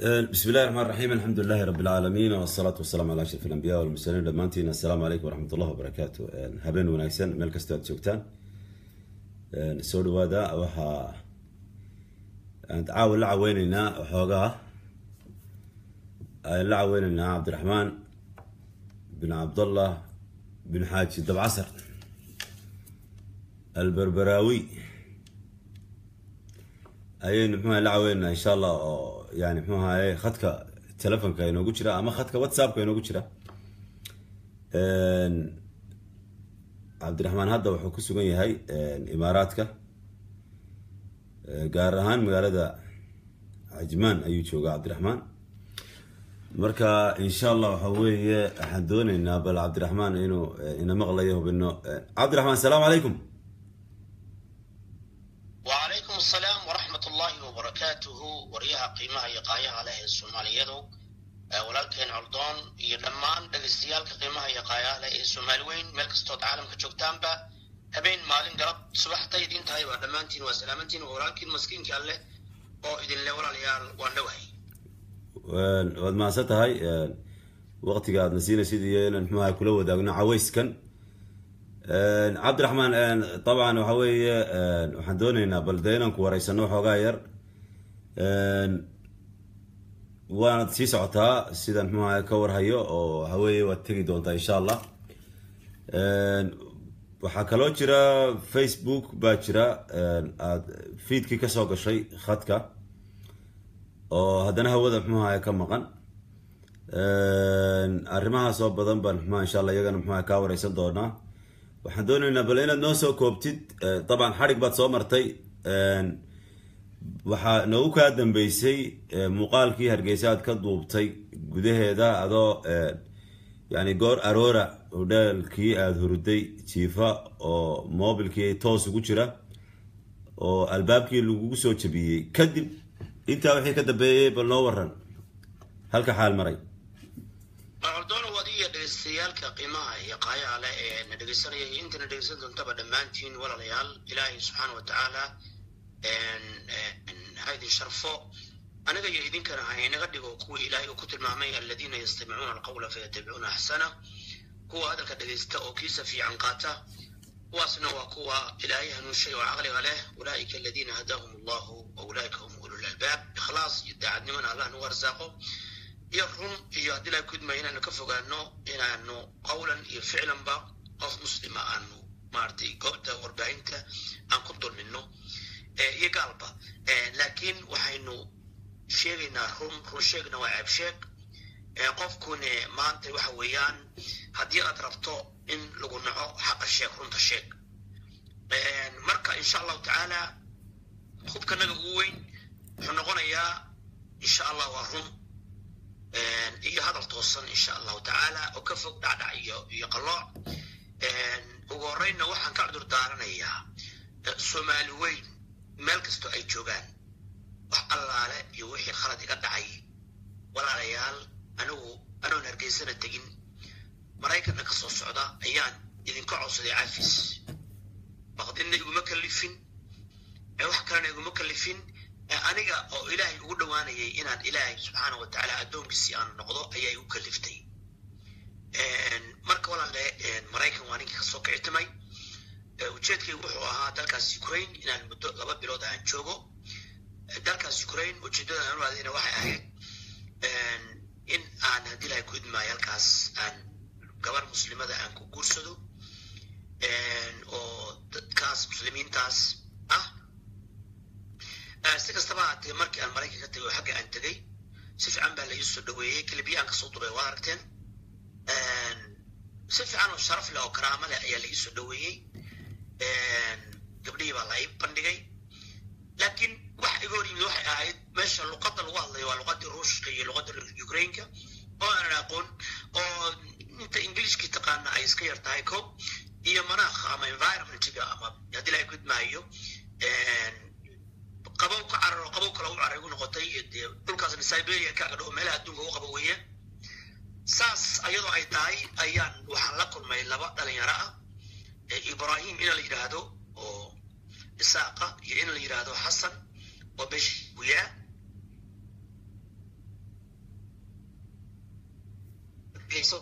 بسم الله الرحمن الرحيم الحمد لله رب العالمين والصلاة والسلام على أشرف الأنبياء والمرسلين dhammaantiin السلام عليكم ورحمة الله وبركاته habeen wanaagsan meel kastoo aad joogtaan soo dhawaada waxaa aan caawa la caweyneynaa waxoogaa aan la caweyneynaa cabdiraxmaan bin cabdallah bin xaaji dabcasar alberberaawi ayaynu mxuha la caweyneynaa insha allah oo yani mxuu ahaye khadka telefonka inoogu jira ama khadka whatsappka inoogu jira cabdiraxmaan hadda wuxuu ku sugan yahay imaaraadka gaar ahaan magaalada cajmaan ayuu joogaa cabdiraxmaan marka insha allah waxa weeye waxaan dooneynaa bal cabdiraxmaan inuu ina maqlayo hubino cabdiraxmaan asalaamu calaykum wacalaykum asalaam waraxmat ullaahi wabarakaatuhu waryaha qiimaha iyo qaayaha leh ee soomaaliyadu walaalkeen coldoon iyo dhammaan dhagaystayaalka qiimaha iyo qaayaha leh ee soomaali weyn meel kastood caalamka joogtaanba habeen maalin galab subaxtay idin tahay waa dhammaantiin waa salaamantiin waa walaalkiin maskiinka alleh oo idinle walaalayaal waan dhowahay waad mahadsan tahay waqtiga aadna siinaysid iyo inaan mxuaha kula wadaagno cawayskan cabdiraxmaan dabcan waxa weeye waxaan dooneynaa bal dee inaan ku wareysano waxoogaa yar waanad sii socotaa sidaan mxuaha ka warhayo oo waxa weeye waad tegi doontaa insha allah waxaa kaloo jira facebook baa jira aad feedkii kasoo gashay khadka oo haddana hawada mxuaha ka maqan arrimahaas oo badan baan mxuaha insha allah iyagana mxuaha kaa wareysan doonaa waxaan dooneynaa bal inaad noo soo koobtid dabcan xadhig baad soo martay waxaa noogu kaa dambeysay muuqaalkii hargeysa aad ka duubtay gudaheeda adoo yani goor aroora hodhaalkii aada huruday jiifa oo mobilkii toos ugu jira oo albaabkii lagugu soo jabiyey kadib intaa wixii ka dambeeyey bal noo waran halka xaal maray coldoon waad iyo dhegeystayaalka qiimaha iyo qaayaha leh ee na dhegeysanaya iyo intana dhegeysan doontaba dhammaantiin walaalayaal ilaahay subxaana wa tacaala ha idin sharfo aniga iyo idinkana ha inaga dhigo kuwii ilaahay uu ku tilmaamay aladiina yastamicuuna alqawla fayatabicuuna axsana kuwa hadalka dhegeysta oo kiisa fiican qaata kuwaasna waa kuwa ilaahay hanuunshay oo caqliga leh ulaa'ika aladiina hadaahum allahu wa ulaa'ika hum ulul albaab ikhlaas iyo daacadnimana allah nagu arsaaqo iyo run iyo haddii laa kudmaya inaanu ka fogaano inaanu qawlan iyo ficlanba qof muslima aanu maaragtay goobta warbaahinta aan ku dulmino iyo gaalba laakiin waxaynu sheegaynaa run run sheegna waa ceeb sheeg qofkune maanta waxa weeyaan haddii aad rabto in lagu naco xaqa sheeg runta sheeg marka insha allahu tacaala hubkanaga ugu weyn wuxuu noqonayaa insha allah waa run iyo hadal toosan insha allahu tacaala oo ka fog dhacdhac iyo iyo qalooc ugu horreynna waxaan ka cudur daaranayaa soomaali weyn meel kastoo ay joogaan wax allaale iyo wixii khalad iga dhacay walaalayaal anigu anoon hargeysana tegin maraykanna ka soo socda ayaan idinka codsaday cafis baqdinna iguma kalifin wax kalena iguma kalifin aniga oo ilaahay ugu dhowaanayay inaan ilaahay subxaana wa tacaala addoonkiisii aan noqdo ayaa igu kaliftay marka walaale maraykan waa ninkii kasoo kicitimay ujeedkaygu wuxuu ahaa dalkaas ukraine inaan muddo laba bilood aan joogo dalkaas ukraine ujeeddada aan u aadayna waxay ahayd in aan haddii lahay ku idmaayo halkaas aan gabar muslimada aan ku guursado oo dadkaas muslimiintaas ah si kastaba haatee markii aan maraykan ka tegay oo xagga aan tegay si fiican baa la ii soo dhaweeyey kelibiya aan kasoo duray waa aragteen si fiican oo sharaf leh oo karaamo leh ayaa la ii soo dhaweeyey gabdhihii baa la ii bandhigay laakiin wax iga hor yimid waxay ahayd meesha luqadda lagu hadlayo waa luqaddii ruushka iyo luqadda ukrainka oo aanan aqoon oo inta ingiliishkii taqaana ay iska yar tahay ko iyo manaakha ama environmentiga ama haddii laga gudmaayo qabow ka cararo qabow kale u caray gu noqotay dee dhulkaasna siberia ka dhow meelaha adduunka u qabo weeye saas ayadoo ay tahay ayaan waxaan la kulmay laba dhalinyaro ah ibrahim ina la yidhaahdo oo isaaqa iyo in la yidhaahdo xasan oo besh buyaa hargeysa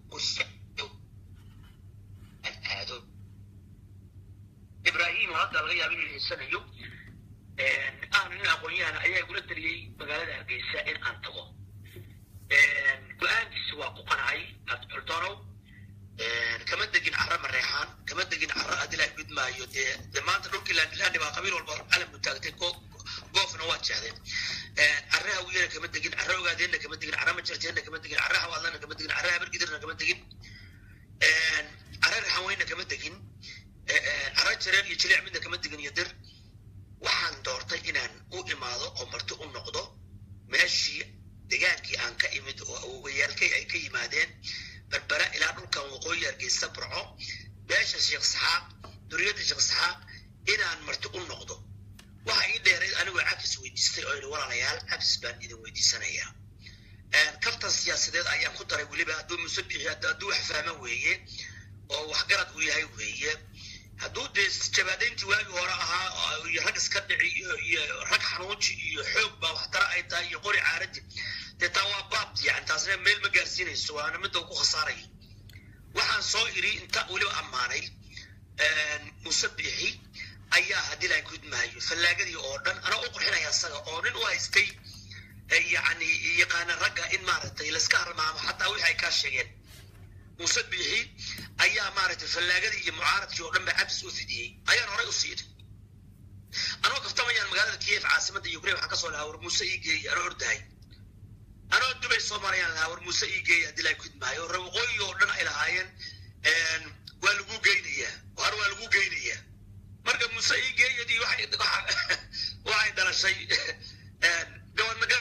aado ibrahim hadda laga yaaba inuu heysanayo ahna nin aqoon-yahan ayaa igula taliyey magaalada hargeysa in aan tago go-aankiisi waa ku qanacay abduldonow kama degin carra mareexaan kama degin carra adilaa gudmaayo dee dee maanta dhulkii laandilandi baa qabiil walba calam bu taagtay goofna waa jehdeen carra hawiyana kama degin carra ogaadeenna kama degin carra majarteenna kama degin carra hawaadlana kama degin carra habargidirna kama degin carra raxanweynna kama degin carra jareer iyo jiliic midna kama degin iyo dir waxaan doortay inaan u imaado oo marti u noqdo meeshii degaankii aan ka imid oo awogayaalkay ay ka yimaadeen berbera ilaa dhulkan waqooyi hargeysa burco beesha sheekh saxaaq duriyadda sheekh saxaaq inaan marti u noqdo waxa ii dheerayd anigoo cafis weydiistay oo yidhi walaalayaal cafis baan idin weydiisanayaa kaftan siyaasadeed ayaan ku daray weliba hadduu musabixi hadduu wax fahma weeye oo waxgarad uu yahay weeye hadduu dee jabaadayntii waagii hore ahaa iyo rag iska dhici iyo rag xanuunji iyo xoog baa waxtara ay tahay iyo qori caaradi dee taa waa baabti yani taasna meel ma gaarsiinayso waana midda ku khasaaraya waxaan soo iri inta weliba ammaanay musabixi ayaa haddii lahay gudmaayo fallaagadii oo dhan anaa u qurxinaya asaga oo nin u haystay yani yaqaana ragga in maaragtay layska harmaamo xataa wixii ay kaa sheegeen musabixi ayaa maaragtay fallaagadii iyo mucaaradkii oo dhan ba cabs u fidiyey ayaan horay u siiday anoo kaftamayaan magaalada kiev caasimadda ukraine waxaan kasoo lahaa war muuse ii geeyey anoo ordahay anoo dubay soo marayaan lahaa war muuse ii geeyey haddii laa gudmaayo re waqooyi oo dhan ay lahaayeen waa lagu geynayaa war waa lagu geynayaa marka muuse ii geeyadii waxay dhalashay gabadnaga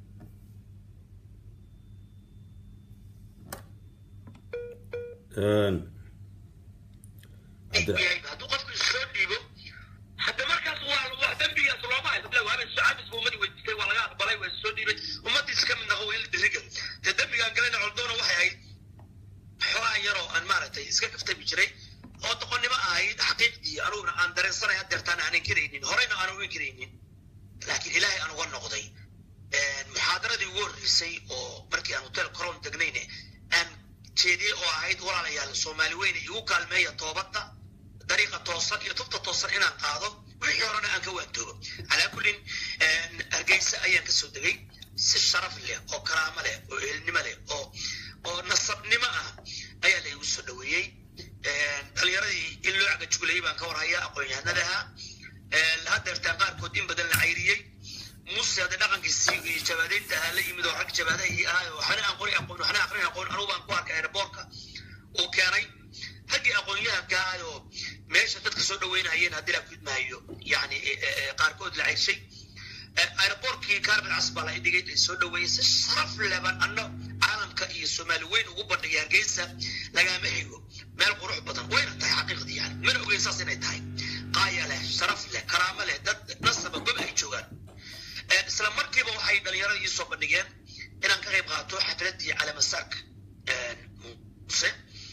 hadduu qofku soo dhiibo hadda markaas waa waa dembigaas looma hayso waaba cabis bu ummadii weydiistay waa laga aqbalay waa soo dhiibay ummadiis ka mid noqo waa in la diriga dee dembigaan galana coldoona waxay ahayd xogaa yaroo aan maaragtay iska kaftami jiray oo doqonnimo ahayd xaqiiqdii anuguna aan dareensanay hadeertaan aan inkaraynin horeyna aan u inkaraynin laakiin ilaahay aan uga noqday muxaadaradii ugu horreysay oo markii aan hotel coron degnayne aan jeediyey oo ahayd walaalayaal soomaali weyne igu kaalmeeya toobadda dariiqa toosan iyo tubta toosan inaan qaado wixii horena aan ka waantoobo calaa kullin hargeysa ayaan kasoo degay si sharaf leh oo karaamo leh oo ehelnimo leh oo oo nasabnimo ah ayaa la igu soo dhaweeyey dhalinyaradii in loo cagajuglayay baan ka warhayaa aqoon-yahanadaha hadeertaan qaarkood in badan la cayriyey muse hadda dhaqankiisii iyo jabaadeynta ahaa la yimid oo rag jabaadahii ahaa waxna aan qori aqoon waxna aqrin aqoon anugu baan ku arkay airboortka uu keenay raggii aqoon-yahanka ahaa oo meesha dadka soo dhaweynayeen haddii la gudmaayo yani qaarkood la cayrshay airboortkii carbon cas baa la dhigay ay soo dhaweeyey si sharaf leban anno caalamka iyo soomaali weyn ugu bandhigay hargeysa lagama xigo meel qurux badan wayna tahay xaqiiqdii yani mana ogeyn saas inay tahay qaaya leh sharaf leh karaamo leh dad nasaba gob ay joogaan isla markiiba waxay dhalinyarada ii soo bandhigeen inaan ka qayb qaato xafladii calamasaarka muse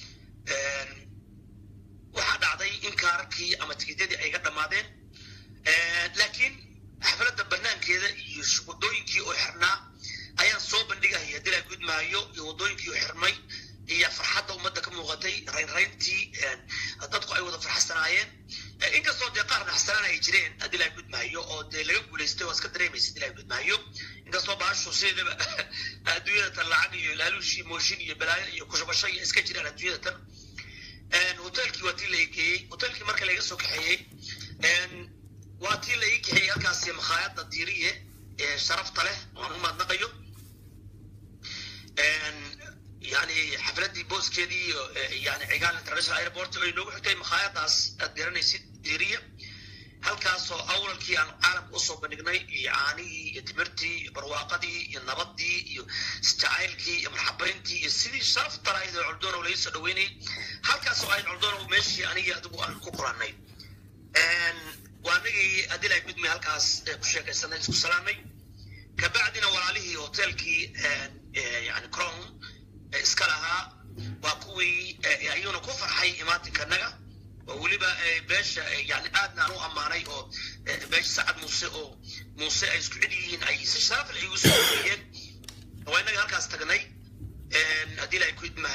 waxaa dhacday in kaararkii ama tikidyadii ay ga dhammaadeen laakiin xafladda banaankeeda iyo wadooyinkii oo xirnaa ayaan soo bandhigaya haddii la gudmaayo iyo wadooyinkii oo xirmay iyo farxadda ummadda ka muuqatay raynrayntii dadku ay wada farxsanaayeen inkastoo dee qaar naxsanaan ay jireen haddii la gudmaayo oo dee laga guulaystay waa iska dareemaysa haddii la gudmaayo inkastoo baashu sideedaba adduunyada tan lacag iyo laaluushi mooshin iyo balaayo iyo kushubasho iyo iska jiraan adduunyada tan hotelkii waa tii la geeyey hotelkii marka laga soo kaxeeyey waa tii la ii kaxeeyey halkaasi makhaayadda diiriye ee sharafta leh oan u mahadnaqayo yani xafladii booskeedii yani cigaal international airport ay noogu xigtay makhaayadaas aad garanaysid diiriya halkaasoo awlalkii aan caalamka usoo bandhignay iyo caanihii iyo timirtii iyo barwaaqadii iyo nabadii iyo isjacaylkii iyo marxabayntii iyo sidii sharafta lahayd oo coldonow laga soo dhaweynayay halkaasoo ahayd coldonow meeshii anigii adigu aan ku kulannay waa anagii haddii lahay gudmay halkaas ku sheekaysanay isku salaamay kabacdina walaalihii hotelkii yani crown iska lahaa waa kuwii ayuuna ku farxay imaatinkanaga oo weliba beesha yani aadna aan u ammaanay oo beesha sacad muuse oo muuse ay isku cid yihiin ay si sharaf leh igu soo dhaweeyeen waa inaga halkaas tagnay haddii lahay gudmay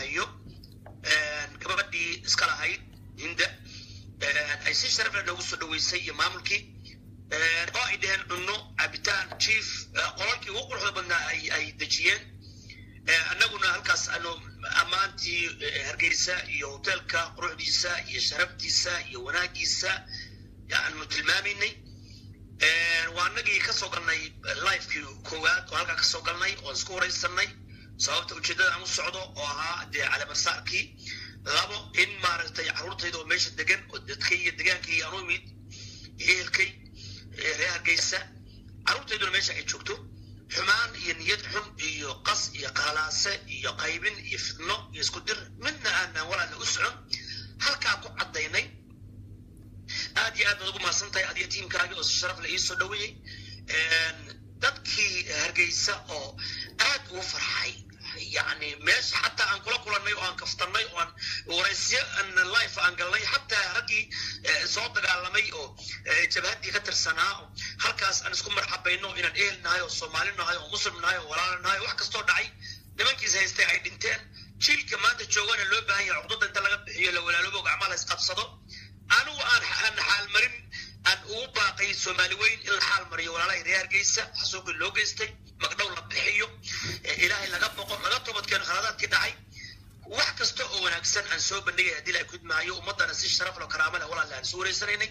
dhaweysay iyo maamulkii oo ay dheheen cunno cabitaan jief qolalkii ugu quruxda badnaa ay ay dejiyeen annaguna halkaas anu ammaantii hargeysa iyo hoteelka quruxdiisa iyo sharaftiisa iyo wanaagiisa aanu tilmaamaynay waa anagii kasoo galnay lifekii koowaad oo halkaa kasoo galnay oon isku waraysanay sababta ujeeddada aan u socdo oo ahaa dee calamarsaarkii labo in maaragtay carruurtayda oo meesha degan oo dadkay iyo degaankay aan u imid ehelkay reer hargeysa carruurtayduna meesha ay joogto xumaan iyo niyad xun iyo qas iyo qaalaase iyo qaybin iyo fidno iyo isku dir midna aanaan walaala u socon halkaa ku caddaynay aad iyo aad baad ugu mahadsan tahay adiga tiimkaagi oo si sharaf la iisoo dhaweeyey dadkii hargeysa oo aad ugu farxay yani meesha xataa aan kula kulannay oo aan kaftanay oo aan waraysyo aan life aan galnay xataa raggii soo dagaalamay oo jabhaddii ka tirsanaa oo halkaas aan isku marxabayno inaan ehel nahay oo soomaali nahay oo muslim nahay oo walaala nahay wax kastoo dhacay nimankiis haystay ay dhinteen jiilka maanta joogana loo baahan yahay cudurda inta laga bixiyo la walaaloobo gacmaha la isqabsado anigu aan aan xaalmarin aan ugu baaqay soomaali weyn in la xaal mariyo walaalaha reer hargeysa xasuuqii loo geystay magdhow la bixiyo ilaahay laga boqo laga toobadkeeno khaladaadkii dhacay wax kasta oo wanaagsan aan soo bandhigay haddii la gudmaayo ummaddana si sharaf lo karaama leh walaale aan isu wareysanaynay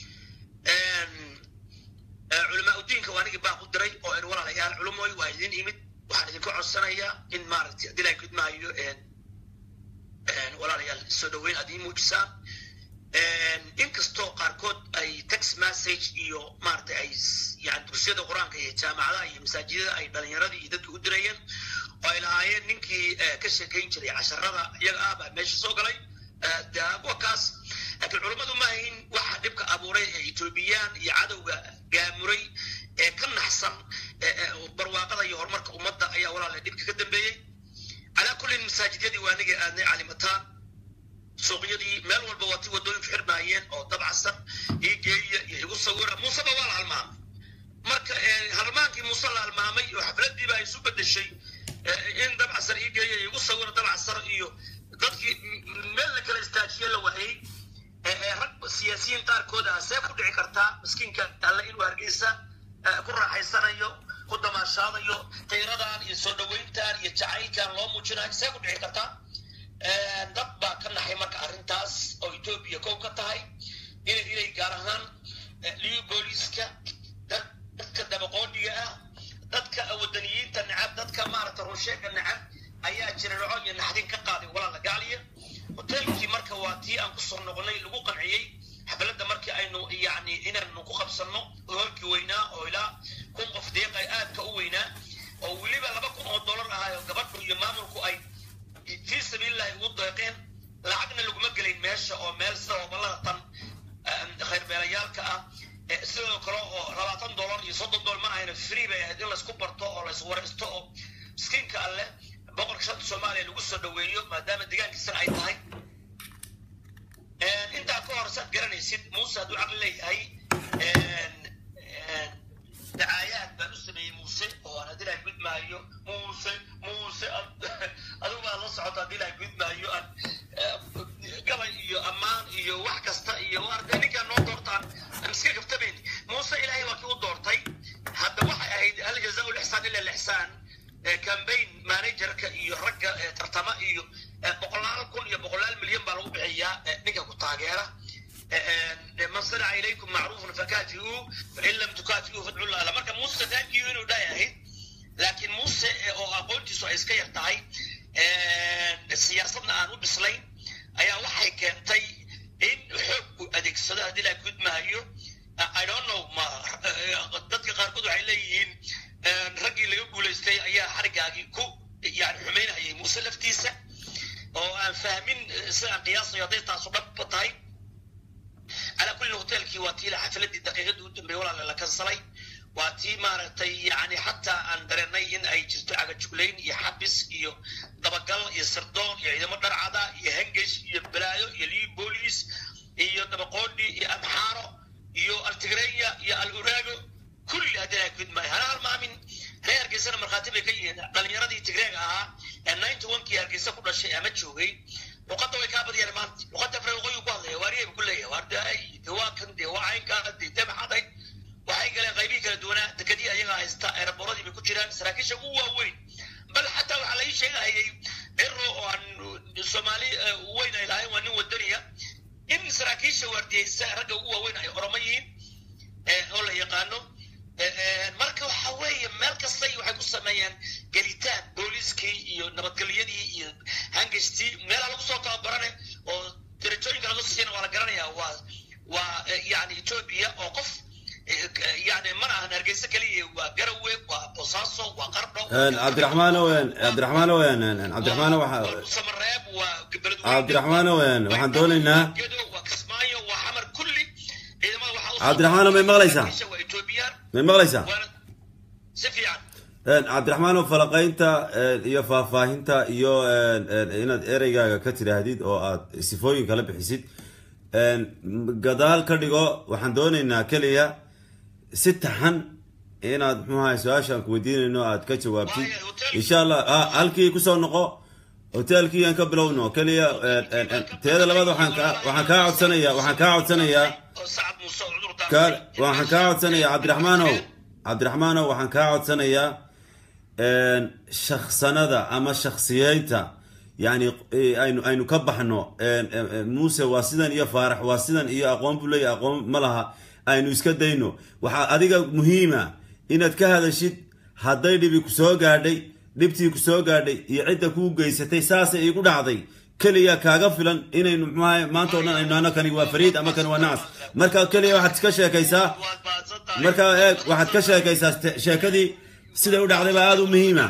culamaa udiinka waa anigii baaq u diray oo in walaalayaal culumoy waa idin imid waxaan idinku codsanayaa in maaragtay haddii la gudmaayo walaalayaal soo dhaweyn aad ii muujisaan inkastoo qaarkood ay text message iyo maaragtay ay yani dugsiyada qur-aanka iyo jaamacadaha iyo masaajidada ay dhalinyaradii iyo dadkii u dirayeen oo ay lahaayeen ninkii ka sheekayn jiray casharada iyaga ah baa meesha soo galay kuwa kaas laakiin culummadu ma ahayn waxa dhibka abuuray ee etoobiyaan iyo cadowga gaamuray ee ka naxsan barwaaqada iyo horumarka ummadda ayaa walaala dhibka ka dambeeyey calaa kullin masaajidyadii waa anigii aadnay calimataan suuqyadii meel walba waa ti wadooyinku xirmaayeen oo dabcasan ii geeya iyo igu sawira muuseba waa la halmaamay marka halmaankii muuse la halmaamay oo xafladiiba ay isu bedeshay in dabcasar ii geeya igu sawira dabcasar iyo dadkii meel la kala istaajiye la waayey rag siyaasiyiin qaarkood ah see ku dhici kartaa miskiinka alle inuu hargeysa ku raaxaysanayo ku damaashaadayo tayradan iyo soo dhaweyntan iyo jacaylkan loo muujinayo see ku dhici kartaa dad baa ka naxay marka arrintaas oo etoobiya kow ka tahay inay inay gaar ahaan liyu booliiska dadka dabaqoodhiga ah dadka wadaniyiinta nacab dadka maaragta runsheega nacab ayaa jira noco iyo naxdin ka qaaday walaala gaaliya hoteelkii marka waa tii aan kusoo noqonay lagu qanciyey xafladda markii aynu yani inaanu ku qabsanno hoolkii weynaa oo ilaa kun qof deeqa aadka u weynaa oo weliba laba kun oo dollar ahaayo gabadhu iyo maamulku ay fii sabiilillahi ugu deeqeen lacagna laguma gelayn meesha oo meel sida hobalada tan khayrbeelayaalka ah sidoo kale oo labaatan dollar iyo soddon dollar ma ahayna free bay ahayd in laysku barto oo layswaraysto oo miskiinka alleh boqorka shanta soomaaliya lagu soo dhaweeyo maadaama deegaankiisana ay tahay intaa ka hor saad garanaysid muuse hadduu caqli leeyahay dacaayaad baan u sameeyey muuse oo aan haddii lahay gudmaayo muuse muuse adigu baa la socota haddii lahay gudmaayo aan gabay iyo ammaan iyo wax kasta iyo waarde ninkaan noo doortaan aan iska kaftabayn muuse ilaahay waa kii u doortay hadda waxay ahayd hal jazaa lixsaan ila lixsaan cambaign managerka iyo ragga tartama iyo boqolaal kun iyo boqolaal milyan baa lagu bixiyaa ninka ku taageera man sanaca ilaykum macruufan fakaafiuu fain lam tukaafiuu fadcu llah marka muuse thankiyu inuu dhahay ahayd laakiin muuse oo aqoontiisu ay iska yar tahay siyaasadna aan u bislayn ayaa waxay keentay in xoog uu adeegsado haddii laa gudmahayo i don't know ma dadka qaarkood waxay leeyihiin raggii laga guulaystay ayaa xarigaagii ku yani xumaynayay muuse laftiisa oo aan fahmin sidaan qiyaasayo hadday taasu dhabba tahay calaa kulli hoteelkii waa tii xafiladii daqiiqadii u dambeeyey walaala la kansalay waa tii maaragtay yani xataa aan dareennay in ay jirto cagajuglayn iyo xabis iyo dabagal iyo sirdoon iyo ciidamo dharcada iyo hengesh iyo balaayo iyo lii booliis iyo dabaqoodhi iyo amxaaro iyo altigreya iyo al uraago kulli haddii ay gudmaayo hana halmaamin reer hargeysana markhaati bay ka yihiin dhalinyaradii tigreega ahaa ee ninety one kii hargeysa ku dhashay ama joogay luqadda way kaa badiyaan maanta luqadda afra waqooyi ku hadlaya waariyay ku leeyahay waar daay de waa kan de waa caynkaa de de maxaday waxay galeen qaybihii kala duwanaa dekadii ayagaa haysta eeraboradii bay ku jiraan saraakiisha ugu waaweyn bal xataa waxaa la ii sheegahayay ciro oo aan soomaali weyn ay lahayn waa nin wadaniya in saraakiisha waardiyeysa ragga ugu waaweyn ay oromo yihiin oo la yaqaano marka waxa weeye meel kastay waxay ku sameeyeen gelitaan booliiskii iyo nabadgelyadii iyo hangastii meelaha lagu soo tababarane oo darajooyinka laga siiyana waa la garanayaa waa waa yani etoobiya oo qof yani mana ahan hargeysa keliya waa garawe waa bosaaso waa qardho cabdiraxmaano cabdiraxmaano cabdiraxmaano waxa samareeb waa cabdiraxmaano waxaan doonaynaa gedo waa kismaayo waa xamar kulli ciidamada waxaa cabdiraxmaano may maqlaysaa waa etoobiyaan may maqlaysaa waana si fiican cabdiraxmaano falaqaynta iyo faahfaahinta iyo inaad ereygaaga ka tidhaahdid oo aad sifooyin kala bixisid gadaal ka dhigo waxaan doonaynaa keliya si taxan inaad muxuu ahay su-aashaan ku weydiinayno aad ka jawaabtid insha allah halkii kusoo noqo hotelkii aan ka bilowno keliya teeda labaad waxaan ka waxaan kaa codsanayaa waxaan kaa codsanayaa oo sacad muuse oo cudur ka daafay waxaan kaa codsanayaa cabdiraxmaanow cabdiraxmaanow waxaan kaa codsanayaa shaksanada ama shaksiyeynta yani aynu aynu ka baxno muuse waa sidan iyo faarax waa sidan iyo aqoon buu leeyahay aqoon ma laha aynu iska dayno waxaa adiga muhiima inaad ka hadashid hadday dhibi ku soo gaadhay dhibtii ku soo gaadhay iyo cidda kuu geysatay saasay iigu dhacday keliya kaaga filan inaynu muxuahay maanta o dhan aynu nahno kani waa fariid ama kani waa nacas marka keliya waxaad iska sheekaysaa waad baadsan tahay marka eeg waxaad ka sheekaysaa ste- sheekadii siday u dhacday baa aada u muhiima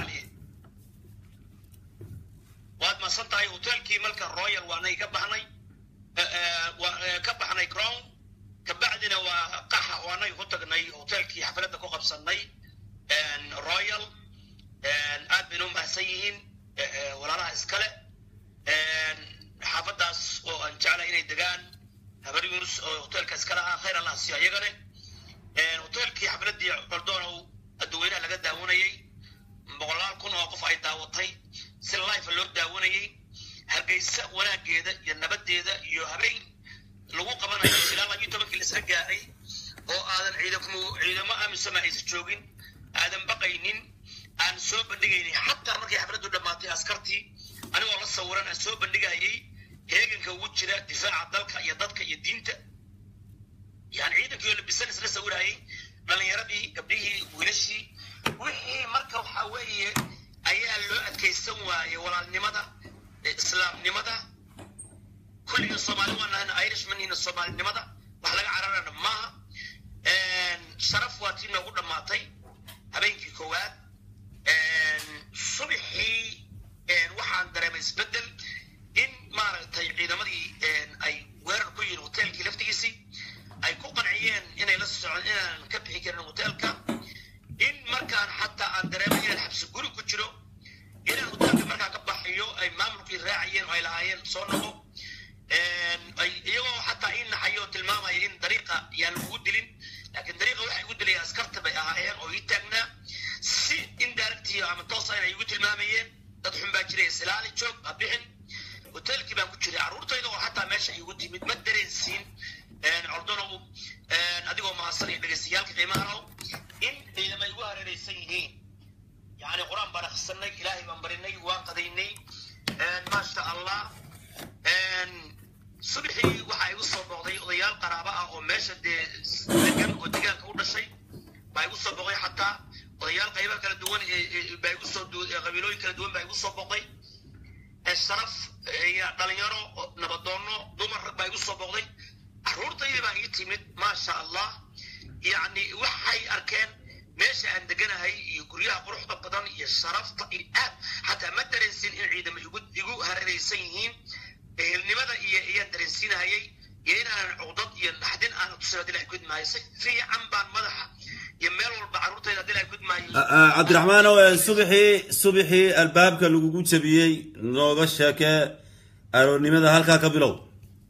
waad masan tahay hotelkii marka royal waanay ka baxnay Eh, eh, waa- eh, ka baxnay crown kabacdina waa qaxa waanay ku tagnay hotelkii xafladda ku qabsanay royal aad bayna u mahadsan yihiin eh, eh, walaalaha iskale xaafadaas oo aan jeclay inay degaan habar yunus oo hotelka iskale ah khayr allah siiyo iyagane hotelkii xafladii cordoonow dadweynaha laga daawanayay boqolaal kun oo qof ay daawatay si life loo daawanayay hargeysa wanaageeda iyo nabadeeda iyo habeen lagu qabanayo ilaa labiyo tobankii laisla gaaray oo aadan ciidamo ciidamo amisama aysan joogin aadan baqaynin aan soo bandhigaynin xataa markay xafladdu dhammaatay askartii anigoo la sawiran aan soo bandhigayay heeganka ugu jira difaaca dalka iyo dadka iyo diinta yani ciidankii oo labisan isla sawirayay dhalinyaradii gabdhihii wiilashii wixii marka waxa weeye ayaa loo adkaysan waayey walaalnimada eh, islaamnimada kulliga soomaali waa nahan irishmanina soomaalinimada wax laga cararana maaha sharaf waa tii noogu dhammaatay habeenkii koowaad subaxii waxaan dareemay isbedel in maaragtay ciidamadii ay weerar ku yihiin hotelkii laftigiisii ay ku qanciyeen inay la socon inaan ka bixi karin hotelka in markaan xataa aan dareemay inaan xabsi guri ku jiro inaan hotelka markaa ka baxayo ay maamulkii raacayeen oo ay lahaayeen soo noqo ay iyagoo xataa ii naxayo oo tilmaamaya in dariiqa yaan lagu dilin laakiin dariiqa waxay igu dilaya askarta bay ahaayeen oo ii taagnaa si indirecti ama toosa inay igu tilmaamayeen dad xun baa jiray islaali joog ha bixin hotelkii baan ku jiray carruurtayda oo xataa meesha igu timid ma dareensiin cordonow adigoo mahadsan iyo dhegaystayaalka qiimahaow in ciidamay igu hareeraysan yihiin yani qur-aan baan akhrisanay ilaahay baan barinay waan qadaynay maasha allah subaxii waxaa igu soo booqday odayaal qaraaba ah oo meesha dee degan oo degaanka u dhashay baa igu soo booqday xataa odayaal qayba kala duwan ee- ee- baa igu soo du- ee qabiilooyin kala duwan baa igu soo booqday ee sharaf iyo dhalinyaro oo nabadoono dumar rag baa igu soo booqday carruurtaydii baa ii timid maasha allah yacni waxay arkeen meesha aan deganahay iyo guryaha quruxda badan iyo sharafta iyo aad xataa ma dareensin in ciidamo igu igu hareeraysan yihiin ehelnimada iyo iyaan dareensiinahayay iyo inaanan cuqdad iyo naxdin aanan tusin haddii ilahay gudmaayo si fiican baan madaxa iyo meel walba carruurtayda haddii ilahay gudmaayo cabdiraxmaanow subaxii subaxii albaabka lagugu jabiyey nooga sheekee aroornimada halkaa ka bilow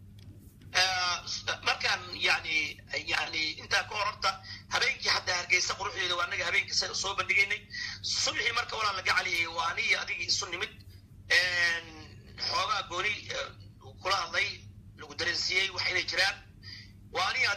markaan yani yani intaa ka hor horta habeenkii xataa hargeysa quruxdeeda waa anaga habeenkii sa- soo bandhigaynay subaxii marka walaa laga caliyay waa anigi adigii isu nimid xoogaa gooni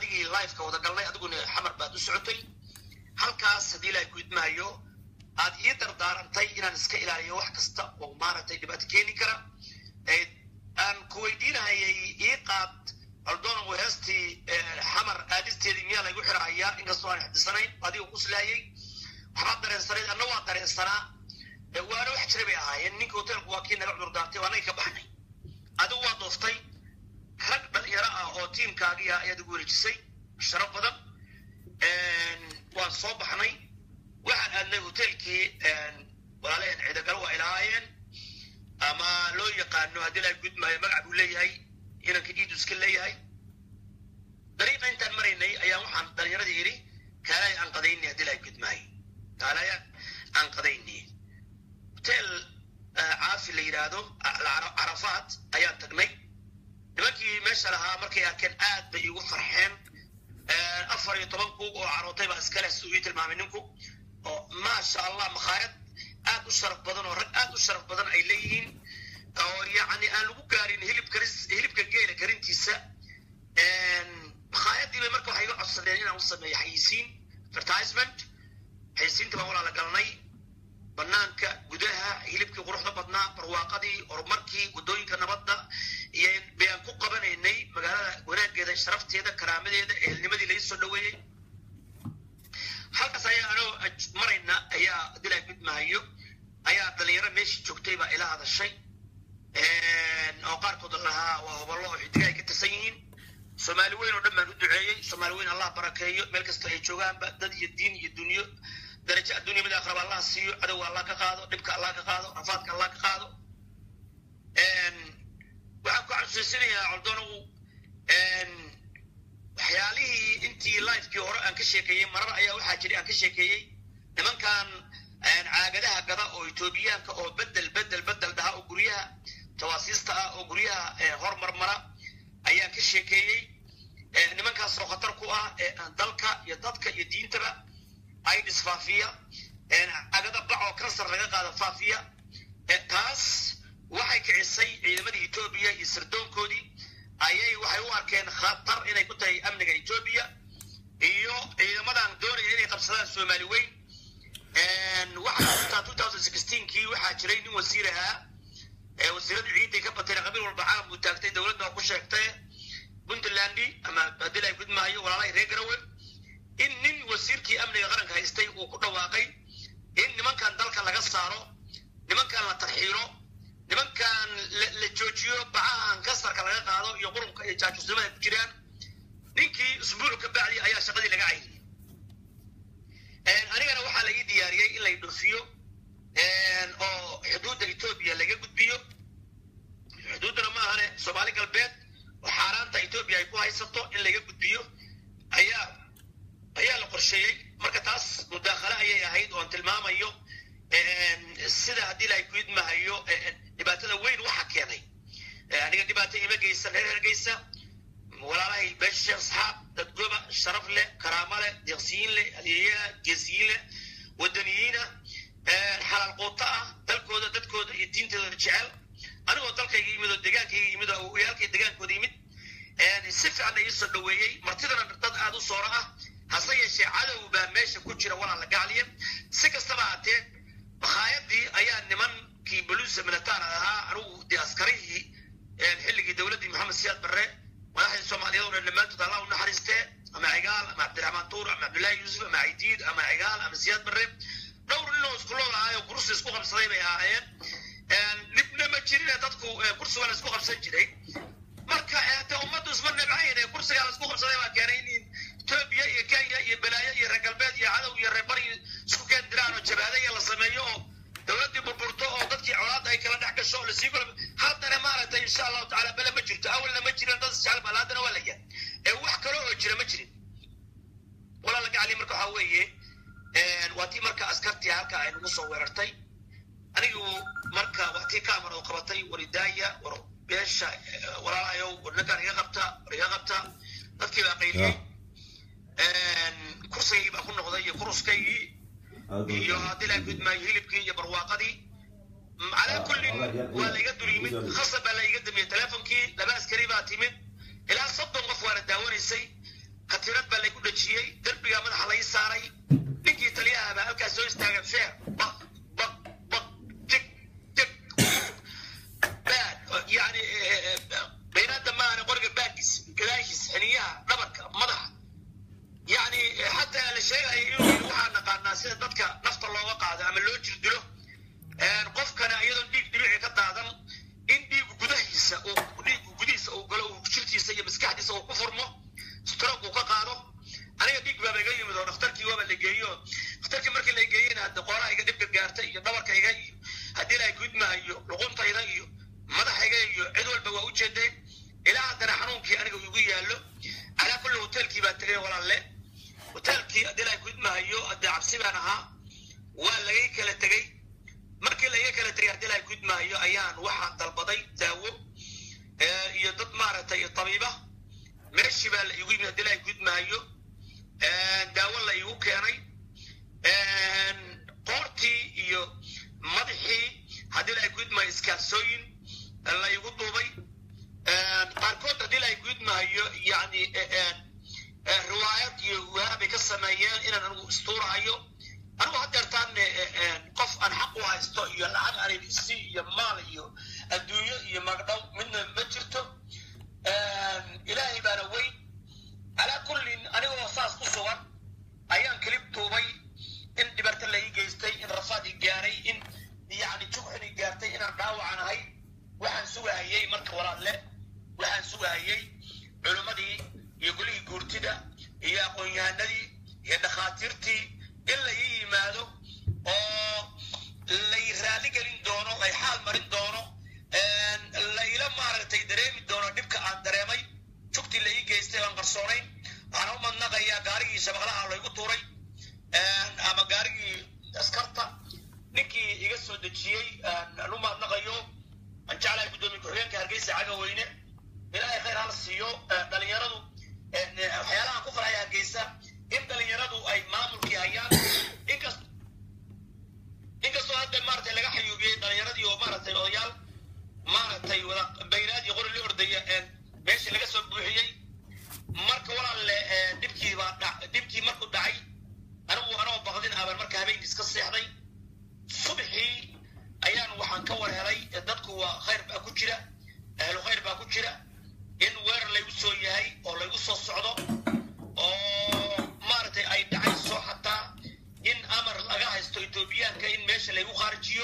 anigii liveka wada galnay adiguna xamar baad u socotay halkaas haddii ilaahay ku idmaayo aad ii dardaarantay inaan iska ilaaliyo wax kasta oo maaragtay dhibaato keeni kara aan ku weydiinahayay ii qaad aldonan heestii xamar aadisteedii miyaa laygu xirahayaa inkastoo aan xifdisanayn adiga kuslaayay waxbaad dareensanayd anna waa dareensanaa waana wax jira bay ahaayeen ninka hoteelku waa kii naga cudur daartay waa naga ka baxnay adigu waa dooftay rag dhalinyaro ah oo tiimkaagiya ayaad igu wareejisay sharaf badan waan soo baxnay waxaan aadnay hoteelkii walaalaheen ciidagalo waa ilahaayeen ama loo yaqaano haddii laa gudmaayo magac buu leeyahay inanka iidu iska leeyahay dariiqa intaan maraynay ayaa waxaan dhalinyaradii yidhi kaalaya aan qadayni haddii laa gudmaayo kaalaya aan qadayni hotel caafi la yidhaahdo carafaad ayaan tagnay nimankii meesha lahaa markay arkeen aad bay igu farxeen afar iyo toban kuug oo carootay baa iskale siduu ii tilmaamay ninku oo maasha allah makhaayad aad u sharaf badan oo rag aad u sharaf badan ay leeyihiin oo yacni aan lagu gaarin hilib karis hilibka geela karintiisa makhaayadii bay marka waxay iga codsadeen inaan u sameeyo xayisiin advertisement xayisiinta baan walaala galnay banaanka gudaha hilibkii quruxda badnaa barwaaqadii horumarkii waddooyinka nabadda iyo bayaan ku qabanaynay magaalada wanaageeda sharafteeda karaamadeeda ehelnimadii laga soo dhaweeyey halkaas ayaa anoo marayna ayaa dilaa gudmaayo ayaa dhalinyaro meeshii joogtay baa ila hadashay oo qaarkood lahaa waa hoballo oo xidiga ay ka tirsan yihiin soomaali weyn oo dhan baan u duceeyey soomaali weyn allah barakeeyo meel kasta ay joogaanba dad iyo diin iyo dunyo darajo adduunya mid aakhiraba allah siiyo cadowga allah ka qaado dhibka allah ka qaado rafaadka allah ka qaado waxaan ku xasuusinayaa coldonow waxyaalihii intii lifekii hore aan ka sheekeeyey marar ayaa waxaa jiray aan ka sheekeeyey nimankan caagadaha gada oo etoobiyaanka oo bedel bedel bedel dhaha oo guryaha tawaasiista ah oo guryaha hormarmara ayaan ka sheekeeyey nimankaas oo khatar ku ah dalka iyo dadka iyo diintaba aids faafiya caagada bac oo kansar laga qaado faafiya taas waxay kicisay ciidamadii etoobiya iyo sirdoonkoodii ayay waxay u arkeen khatar inay ku tahay amniga etoobiya iyo ciidamadan doonaya inay qabsadaan soomaali weyn waxaa two thousand sixteenkii waxaa jiray nin wasiir ahaa wasiiradii ciiday ka batayna qabiil walba caalam buu taagtay dowladda waa ku sheegtay puntlandi ama haddii ay gudmaayo walaalahay reer garawe in nin wasiirkii amniga qaranka haystay uu ku dhawaaqay in nimankan dalka laga saaro nimankan la tarxiilo nimankan la joojiyo bacahan kasarka laga qaado iyo qurunka iyo jaajusnimada ku jiraan ninkii usbuuc ka bacdi ayaa shaqadii laga cayiyey anigana waxaa la ii diyaariyey in lay dhoofiyo oo xuduudda etoobiya laga gudbiyo xuduuddana ma ahane soomaali galbeed oo xaaraanta etoobiya ay ku haysato in laga gudbiyo ayaa ayaa la qorsheeyey marka taas mudaakhale ayay ahayd oon tilmaamayo sida haddii la ku idmahayo dhibaatada weyn waxa keenay aniga dhibaato ima geysan reer hergeysa walaalahay beesha sheekh asxaab dad goba sharaf leh karaamo leh deeqsiyiin leh haliyayaa geesiyiin leh wadaniyiina xalaal quuto ah dalkooda dadkooda iyo diintooda jecel anigoo dalkayga yimid oo degaankayga yimid oo uyaalkay degaankooda yimid si fiican la iisoo dhaweeyey martidana dad aada u sooro ah hase yeeshee cadow baa meesha ku jira walaala gacliya si kastaba haatee makhaayadii ayaa nimankii boluusa militaar ahaa anigu dee askarihii xilligii dowladdii maxamed siyaad barre madaxdii soomaaliyeed oo dhan dhammaantood allah u naxariistee ama cigaal ama cabdiraxmaan tuur ama cabdullaahi yuusuf ama cidiid ama cigaal ama siyaad barre dhowr nin oo isku lool ahaayo kursi isku qabsaday bay ahaayeen dhibna ma jirine dadku kursiga la isku qabsan jiray marka de ummaddu isma nibcayn ee kursigaa la isku qabsaday baa keenay in etoobiya iyo kenya iyo balaayo iyo reer galbeed iyo cadow iyo reer bari isku keen diraan oo jabaadaya la sameeyo oo dowladdii burburto oo dadkii colaadda ay kala dhex gasho oo lasii kula haddana maaragtay insha allahu tacala bele ma jirto awalna ma jirin dad isjecel bal haddana waa la yahay ee wax kale oo jira ma jirin walaala gacali marka waxaa weeye waa tii marka askartii halka ay nagu soo weerartay anigu marka waa tii kaamar oo qabatay waridaaya war beesha walaalahayow war ninkaan iga qabta war iga qabta dadkii baa qayliyey kursigii baa ku noqday iyo kuruskaygii iyo haddii laa gudmaayo hilibkii iyo barwaaqadii calaa kullin waa laiga dul yimid khasab baa laiga damiyey teleefonkii laba askari baa timid ilaa soddon qof waa la daawanaysay khatirad baa laygu dhajiyey derbigaa madaxa lai saaray ninkii taliyaha baa halkaas soo istaagan feer baq baq baq jig jig baad yani baynaadda maahane qoriga baaggiis gadaashiis xiniyaha dhabarka madaxa yani xataa la sheegaya inuu yidhi waxaa naqaanaa sida dadka nafta looga qaado ama loo jirdilo qofkana iyadoon dhiig dhibici ka daadan in dhiigu gudahiisa uu dhiigu gudihiisa uu galo uu jirkiisa iyo maskaxdiisa uu ku furmo stroke uu ka qaado aniga dhiig baaba iga yimid oo dhakhtarkii waaba la geeyo dhakhtarkii markii la geeyena hadda qoolaha iga dhibka gaartay iyo dhabarkayga iyo haddii la gudmaayo luquntayda iyo madaxayga iyo cid walba waa u jeedeen ilaa haddana xanuunkii aniga igu yaallo calaa kulli hoteelkii baan tegay walaalle hoteelkii haddii la gudmaayo hadde cabsi baan ahaa waa lagay kala tegey markii laiga kala tegay haddii la gudmaayo ayaan waxaan dalbaday daawo iyo dad maaragtay tabiiba meeshii baa la igu yimid haddii la gudmaayo daawo la igu keenay qoortii iyo madaxii haddii la gudmaayo iskaarsooyin la igu duubay qaarkood haddii la gudmaayo yani riwaayad iyo waabay ka sameeyeen inaan anigu istuurahayo anigu haddeertaan qof aan xaq u haysto iyo lacag anibisi iyo maal iyo adduunyo iyo magdhow midna ma jirto ilaahay baana weyn calaa kullin anigoo saas ku sugan ayaan kelib tuubay in dhibato la ii geystay in rafaad i gaaray in yani jugxin i gaartay inaan dhaawacan ahay waxaan sugahayey marka walaalle waxaan sugahayey culimmadii iyo golihii guurtida iyo aqoon-yahanadii iyo dhakhaatiirtii in la ii yimaado oo lay raalli gelin doono lay xaal marin doono layla maaragtay dareemi doono dhibka aan dareemay jugtii la ii geystay aan qarsoonayn waxaan u madnaqayaa gaarigii shabaqlaha laygu tuuray ama gaarigii askarta ninkii iga soo dejiyey aan u mahadnaqayo aan jeclahay guddoomiye ku-xigeenka hargeysa caga weyne ilaahay khayr hala siiyo dhalinyaradu waxyaalahan ku farxaya hargeysa in dhalinyaradu ay maamulkii hayaan inkas inkastoo hadda maaragtay laga xayuubiyey dhalinyaradii oo maaragtay odayaal maaragtay wada baynaadii qori la ordaya meeshii laga soo buuxiyey marka walaalle dhibkii baa dhibkii markuu dhacay anigu anoo baqdin aban marka habeenkii iska seexday subxii ayaan waxaan ka war helay dadku waa khayr baa ku jira ahlu khayr baa ku jira in weerar laygu soo yahay oo laygu soo socdo oo maaragtay ay dhacayso xataa in amar laga haysto etoobiyaanka in meesha laygu khaarijiyo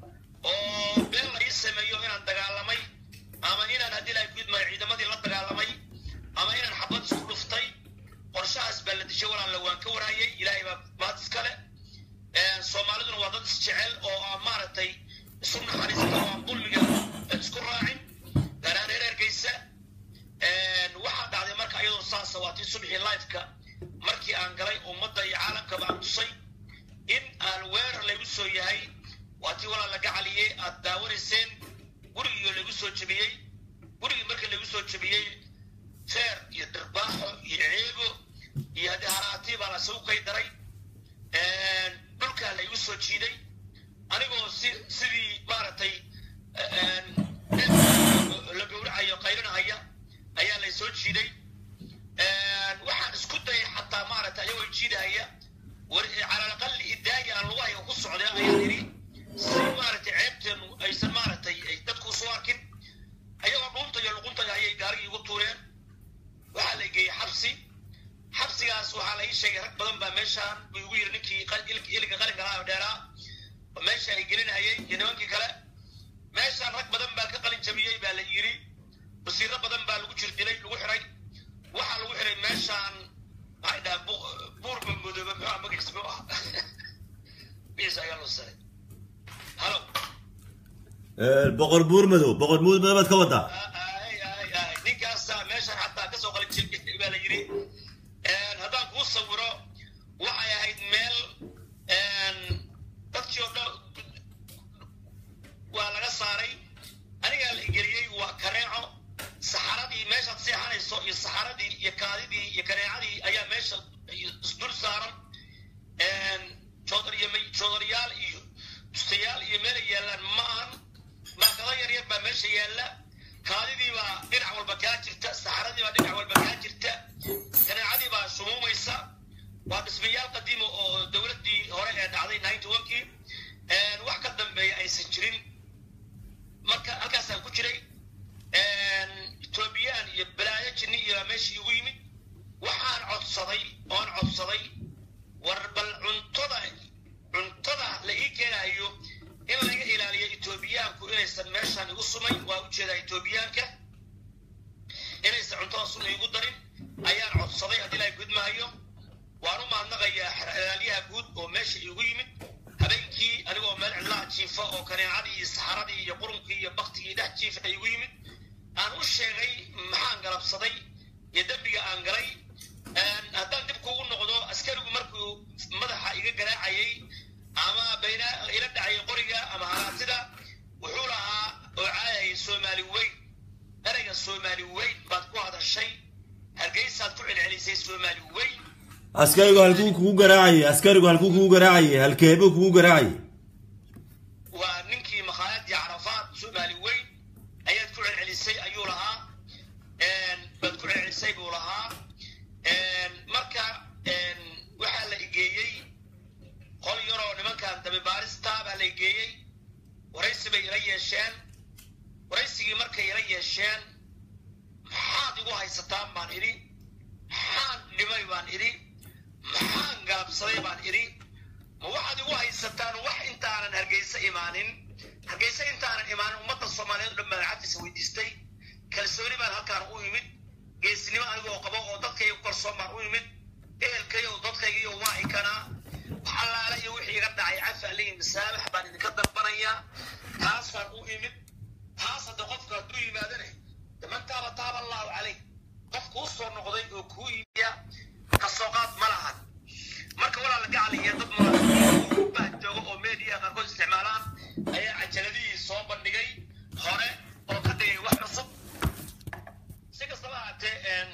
oo been la ii sameeyo inaan dagaalamay ama inaan haddii lahay gudmaayo ciidamadii la dagaalamay ama inaan xabad isku dhuftay qorshahaas baa la dishay walaalle waan ka warhayay ilaahay baa mahad iskale soomaaliduna waa dad isjecel oo aan maaragtay isu naxariista oo aan dulmiga isku raacin gaaraan reer ergeysa waxaa dhacday marka iyadoo saasa waa tii subxii lifeka markii aan galay ummadda iyo caalamkaba aan tusay in aan weerar laygu soo yahay waa tii walaa laga caliyey aad daawanayseen gurigiioo laygu soo jebiyey gurigii marka laygu soo jebiyey feer iyo dhirbaaxo iyo ceebo iyo haddii haraatii baa la suuqay daray dhulkaa laygu soo jiiday anigoo si sidii maaragtay la gowracayo qaylinahaya ayaa lay soo jiiday waxaan isku dayay xataa maaragtay ayagoo jiidahaya war calalaqali idaaya aan lagu hayo ku socday ayaan idhi si maaragtay ceebteenu aysan maaragtay dadku soo arkin ayagoo dhuuntayo luquntaya ayay gaarigii igu tuureen waxaa la geeyey xabsi xabsigaas waxaa la ii sheegay rag badan baa meeshaan buu igu yiri ninkii iliga qalinka lahaa dheeraa meesha ay gelinayay iyo nimankii kale meeshaan rag badan baa ka qalin jabiyey baa la yiri wasiiro badan baa lagu jirdilay lagu xiray waxaa lagu xiray meeshaan maxay dhahaan buur mamudooba muxuu magaciis muxuu ah magaciis ayaa loo saray halo boqor buur madow boqor buur madow baad ka wadaa ninkaasa meeshaan xataa kasoo qalin jabiyey baa la yiri haddaan kuu sawiro waxay ahayd meel dadkii oo dhan waa laga saaray anigaa la geliyey waa kaneeco saxaradii meeshaad seexanayso iyo saxaradii iyo kaadidii iyo kaneecadii ayaa meesha isdul saaran joodariyaal iyo bustayaal iyo meelay yaallaan ma ahan maakado yaryar baa meesha yaalla kaadidiibaa dhinac walba kaa jirta saxaradiibaa dhinac walba kaa jirta kaneecadiibaa shumuumaysa waa dhismayaal qadiima oo dowladdii hore ee dhacday ninety onkii wax ka dambeeya aysan jirin marka halkaasaan ku jiray etoobiyaan iyo balaayo jinni iyo meeshii igu yimid waxaan codsaday oon codsaday war bal cuntada cuntada la ii keenayo in laga ilaaliyo etoobiyaanku inaysan meeshaan igu sumayn waa ujeedaa etoobiyaanka inaysan cuntada sun iigu darin ayaan codsaday haddii la gudmaayo waan u mahadnaqayaa xeraalyaha guud oo meesha iigu yimid habeenkii anigoo meel cidlaha jiifa oo kaneecadii iyo saxaradii iyo qurunkii iyo baktigii dhex jiifa iigu yimid aan u sheegay maxaan galabsaday iyo dembiga aan galay haddaan dib kugu noqdo askarigu markuu madaxa iga garaacayay ama bayna ila dhacayay qoriga ama haraatida wuxuu lahaa oo caayayay soomaali weyn ereyga soomaali weyn baad ku hadashay hargeysaad ku celcelisay soomaali weyn askarigu halkuu kugu garaacayay askarigu halkuu kugu garaacayay halkeebuu kugu garaacayay waa ninkii makhaayadii carafaad soomaali weyn ayaad ku celcelisay ayuu lahaa baad ku celcelisay buu lahaa marka waxaa la igeeyey qol yaroo nimankan dabibaarista baa la igeeyey waraysi bay ila yeesheen waraysigii markay ila yeesheen maxaad igu haysataan baan idhi maxaan dhimay baan idhi maxaan galabsaday baan idhi ma waxaad igu haysataan wax intaanan hargeysa imaanin hargeysa intaanan imaanin ummadda soomaaliyeed o dhan baan cabdiisa weydiistay kalsooni baan halkaan u imid geesnimo anigoo qabo oo dadkayga ku kalsoon baan u imid ehelkayo dadkaygiyo waa ikanaa wax allaale iyo wixii iga dhacay cafi alihi masaabax baan idinka dalbanayaa taasaan u imid taas hadda qofka hadduu yimaadane daman taaba taaba allahu calayh qof kuu soo noqday oo kuu iibiya kasoo qaad ma lahan marka walaala gacaliya dad baa jooga oo media qaarkood isticmaalaan ayaa cajaladihii soo bandhigay hore oo ka dhigay wax cusub si kastaba haatee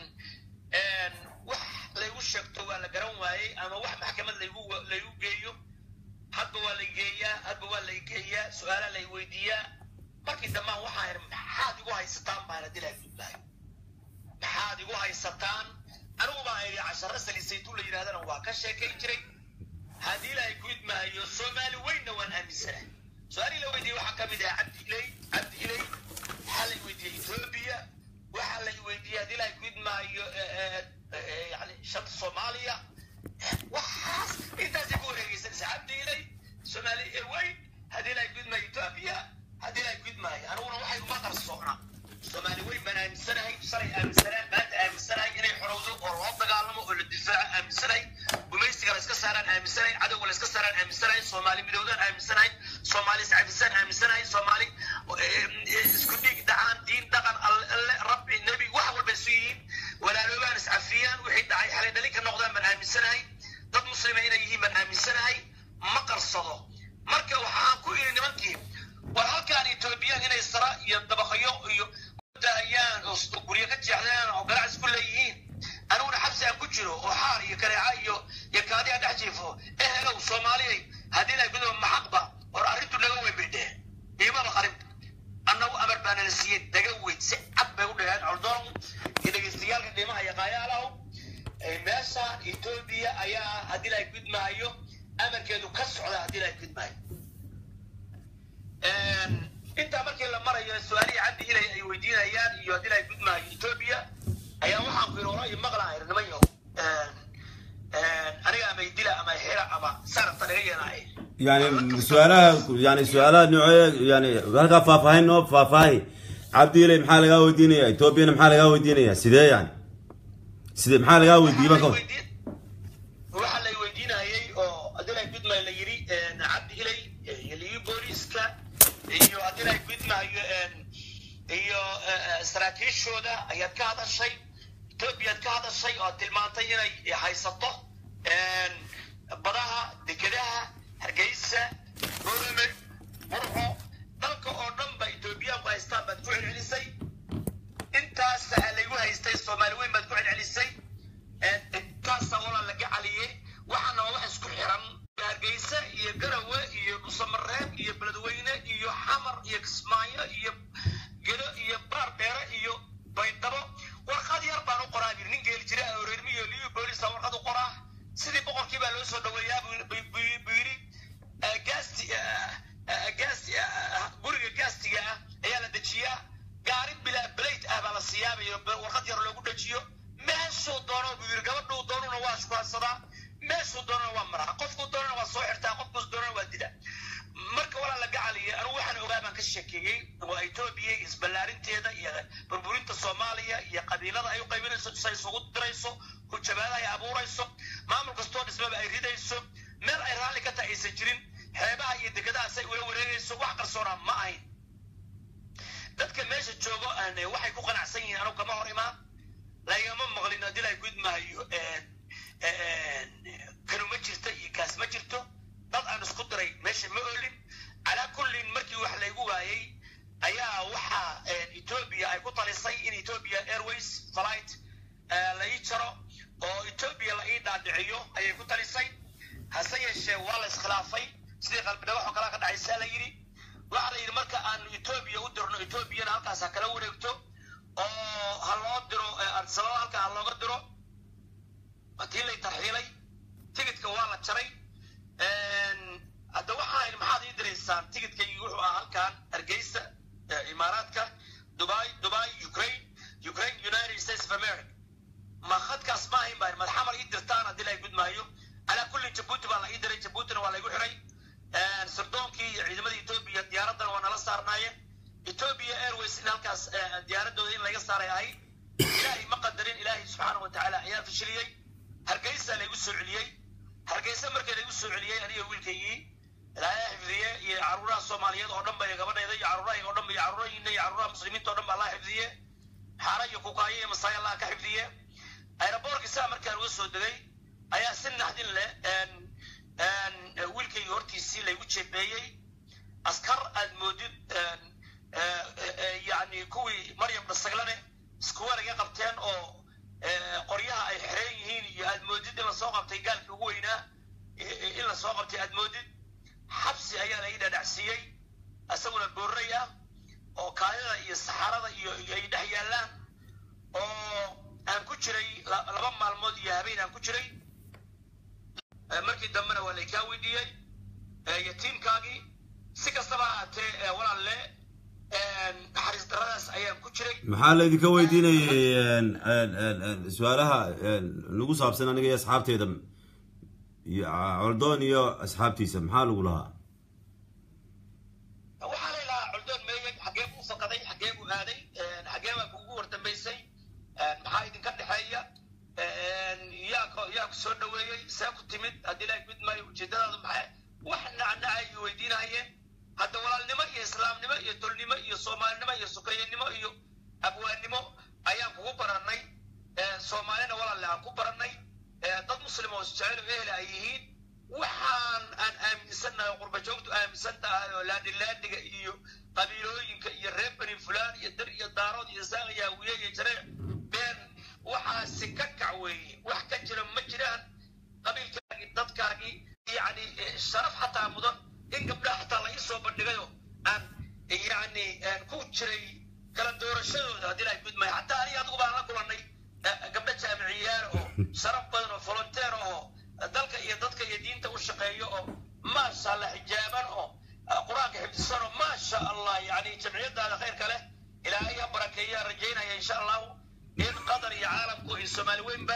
wax laygu sheegto waa la garan waayey ama wax maxkamad laygu laygu geeyo hadba waa la geeyaa hadba waa la geeyaa su-aalaa lay weydiiyaa markii dambaan waxaan idhi maxaad igu haysataan baan haddii laha gudbaayo maxaad igu haysataan anigu baan idhi casharo salisaytu la yidhahdana waa ka sheekayn jiray haddii ilaahay ku idmaayo soomaali weynna waan aaminsanahay su-aalihii la weydiiyey waxaa ka mid ah cabdi ilay cabdi ilay waxaa la weydiiyey etoobiya waxaa la weydiiyey haddii ilaahay ku idmaayo yani shanta soomaaliya waxaas intaasay ku wareegeysanaysa cabdi ilay soomaali weyn haddii ilaahay ku idmaayo etoobiya haddii ilaahay ku idmaayo aniguna waxay uma qarsoona soomaali weyn baan aaminsanahay shalay aaminsanaa maanta aaminsanahay inay xorowdo oo loo dagaalamo oo la difaaco aaminsanahay gumaysiga la iska saaraan aaminsanahay cadowga la iska saaraan aaminsanahay soomaali midowdaan aaminsanahay soomaali iscafisaan aaminsanahay soomaali isku dhiig dhacaan diin dhaqan alle rabbi nebi wax walba isu yihiin walaaloobaan iscafiyaan wixii dhacay xalay dhalin ka noqdaan baan aaminsanahay dad muslima inay yihiin baan aaminsanahay ma qarsado marka waxaan ku iri nimankii war halkaan etoobiyaan inay sara iyo dabaqyo iyo dahayaan oo guryo ka jeexdaan oo ganacsi ku leeyihiin aniguna xabsi aan ku jiro oo xaar iyo kareeca iyo iyo kaadi aan dhex jiifo ehelow soomaaliyay haddii la gudo maxaqba hor arrintu naga weyn bay dheheen iimaba qarin annagu amar baana la siiyey naga weyn si cad bay u dheheen coldoon iyo dhegeystayaalka qiimaha iyo qaayaalahu meeshaan etoobiya ayaa haddii la gudmaayo amarkeedu ka socda haddii la gudmaayo intaa markii la marayo su-aalihii cabdi ilay ay weydiinayaan iyo haddii la gudmaayo etoobiya ayaa waxaan ku yidhi walahi maqlaa ir niman yahow aniga ama idila ama xira ama sarafta naga yeelaaye yani su-aalaha yani su-aalaha noocee yani halkaa faahfaahin noo faahfaahi cabdi ilay maxaa lagaa weydiinaya etoobiyana maxaa lagaa weydiinaya sidee yani sidee maxaa lagaa weydiiye marka waxaa la weydiinayay oo haddii la gudmaayo la yidhi cabdi ilay iyo ligi booliiska iyo haddii la gudmaayo iyo saraakiishooda ayaad ka hadashay etoobiyaad ka hadashay oo tilmaantay inay haysato badaha dekedaha hargeysa borame burco dalka oo dhan ba etoobiyaanku haystaan baad ku celcelisay intaas laygu haystay soomaali weyn baad ku celcelisay intaasa walaa laga caliyey waxaana waa wax isku xiran hargeysa iyo garawe iyo dhusamareeb iyo beledweyne iyo xamar iyo kismaayo iyo gedo iyo baar iyo warqad yar loogu dhajiyo meeshuu doono buu yiri gabadhuu doonuna waa shukaansadaa meeshuu doonana waa maraa qofkuu doonana waa soo xirtaa qofkuus doonana waa dila marka walaa la gacaliya anugu waxaan ogaa baan ka sheekeeyey waa etoobiya isballaarinteeda iyo burburinta soomaaliya iyo qabiilada ay u qaybinayso say isugu dirayso hujabaada ay abuurayso maamul kastoo dhismaba ay ridayso meel ay raalli ka tahay aysan jirin xeebaha iyo dekedaha say ula wareegayso wax qarsoonaa ma ahayn dadka meesha joogo waxay ku qanacsan yihiin anugu kama hor imaan lagama maqlin haddii la gudmaayo kanu ma jirto iyo kaas ma jirto dad aan isku diray meesha ma oolin calaa kullin markii wax laygu waayey ayaa waxaa etoobiya ay ku talisay in etoobiya airways flight la ii jaro oo etoobiya la ii dhaadhiciyo ayay ku talisay hase yeeshee waa la iskhilaafay sidii qalbidhabaxoo kala ka dhacaysaa la yidhi waxaa la yidhi marka aanu etoobiya u dirno etoobiyana halkaas ha kala wareegto oo ha loo diro arsalada halka ha looga diro tii lay tarxiilay tigidka waa la jaray hadda waxaan maxaad ii diraysaan tigidkaygii wuxuu ahaa halkan hargeysa imaaraadka dubai dubai ukraine ukraine united states of america ma khadkaas ma ahayn baa madaxamar ii dirtaan haddii la gudmaayo calaa kullin jabuuti baa la ii diray jabuutina waa laygu xiray sirdoonkii iyo ciidamada etoobiya diyaaraddana waa nala saarnaayeen etoobiya airways in halkaas diyaaradooda in laga saaray ahayd ilaahay ma qadarin ilaahay subxaana wa tacaala ayaa fashiliyey hargeysa laygu soo celiyey hargeysa markii laygu soo celiyey aniga wiilkaygii ilaahay xifdiye iyo caruuraha soomaaliyeed oo dhan ba gabadhayda iyo caruurahayga o dhan ba iyo caruurahayna iyo caruuraha muslimiinta o dhan ba allah xifdiye xaara iyo kukaayo iyo masaay allah ka xifdiye aeroboorkii saa markaan uga soo degay ayaa si naxdin leh wiilkaygii hortiisii laygu jeebeeyey askar aad moodid yani kuwii maryam dhasaglane iskuwa laga qabteen oo qoryaha ay xereen yihiin iyo aad moodid in lasoo qabtay gaalkii ugu weynaa in lasoo qabtay aad moodid xabsi ayaa la ii dhadhacsiiyey isaguna boorray ah oo kaadida iyo saxarada iyo ay dhex yaallaan oo aan ku jiray laba maalmood iyo habeen aan ku jiray markii dambena waa laykaa weydiiyey yatiimkaagii si kastaba ahaatee walaalle naxariis daradaas ayaan ku jiray maxaa laydinka weydiinayay su-aalaha nagu saabsan aniga iyo asxaabteeda iyo coldoon iyo asxaabtiisa maxaa lagu lahaa waxaa la ilahaa coldoon meeyey xagee buu faqaday xagee buu aaday xagee baa kuugu wardambaysay maxaa idinka dhexeeya yaa yaa ku soo dhaweeyey see ku timid haddii ilaahay gudmaayo ujeedadaadu maxay wax nacnaca ay weydiinahayeen hadda walaalnimo iyo islaamnimo iyo tolnimo iyo soomaalinimo iyo sukayenimo iyo abwaannimo ayaan kugu barannay soomaalina walaalle aan ku barannay dad muslim oo isjecel oo ehel ay yihiin waxaan aan aaminsannahay oo qurba joogtu aaminsan tahay oo laadhilaadhiga iyo qabiilooyinka iyo reer beni fulaan iyo dar iyo daarood iyo saaq iyo hawiye iyo jareec been waxaasi ka kac weeye wax ka jira ma jiraan qabiilkaagii dadkaagii yani sharaf xataa mudan in gabdhaha xataa la ii soo bandhigayo aan yani ku jiray kala doorashadooda haddii la gudmay xataa aniga adigu baan la kulannay gabdho jaamiciyaal oo sharaf badan oo volunteer oo dalka iyo dadka iyo diinta u shaqeeyo oo maasha allah xijaaban oo qur-aanka xifdisan oo maasha allah yani jamciyadaada khayrka leh ilaahay ha barakeeyaa rajaynaya insha allahu in qatar iyo caalamku iyo soomaali weynba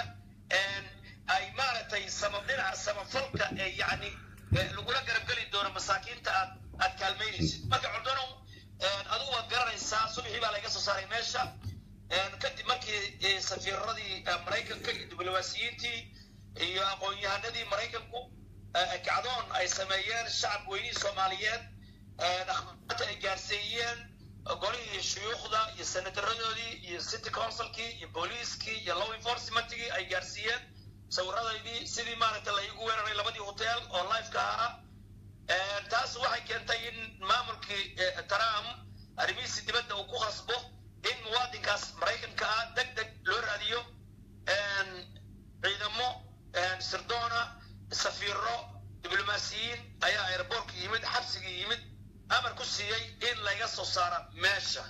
ay maaragtay sama dhinaca samafalka ee yani lagula garabgeli doono masaakiinta aad aad kaalmaynaysid marka cordanow adigu waad garanaysaa subaxii baa layga soo saaray meesha kadib markii safiiradii maraykanka iyo diblomaasiyiintii iyo aqoon-yahanadii maraykanku kacdoon ay sameeyeen shacab weynihii soomaaliyeed akhbaarta ay gaarsiiyeen golihii shuyuukhda iyo senataradoodii iyo city councilkii iyo booliiskii iyo law enforcementkii ay gaarsiiyeen sawiradaydii sidii maaragta la iigu weeraray labadii hotel oo lifeka ahaa taas waxay keentay in maamulkii trump arrimihiisi dibadda uu ku khasbo in muwaadinkaas maraykanka ah deg deg loo raadiyo ciidamo sirdoona safiiro diblomaasiyiin ayaa airboortka yimid xabsigii yimid amar ku siiyey in laga soo saaro meesha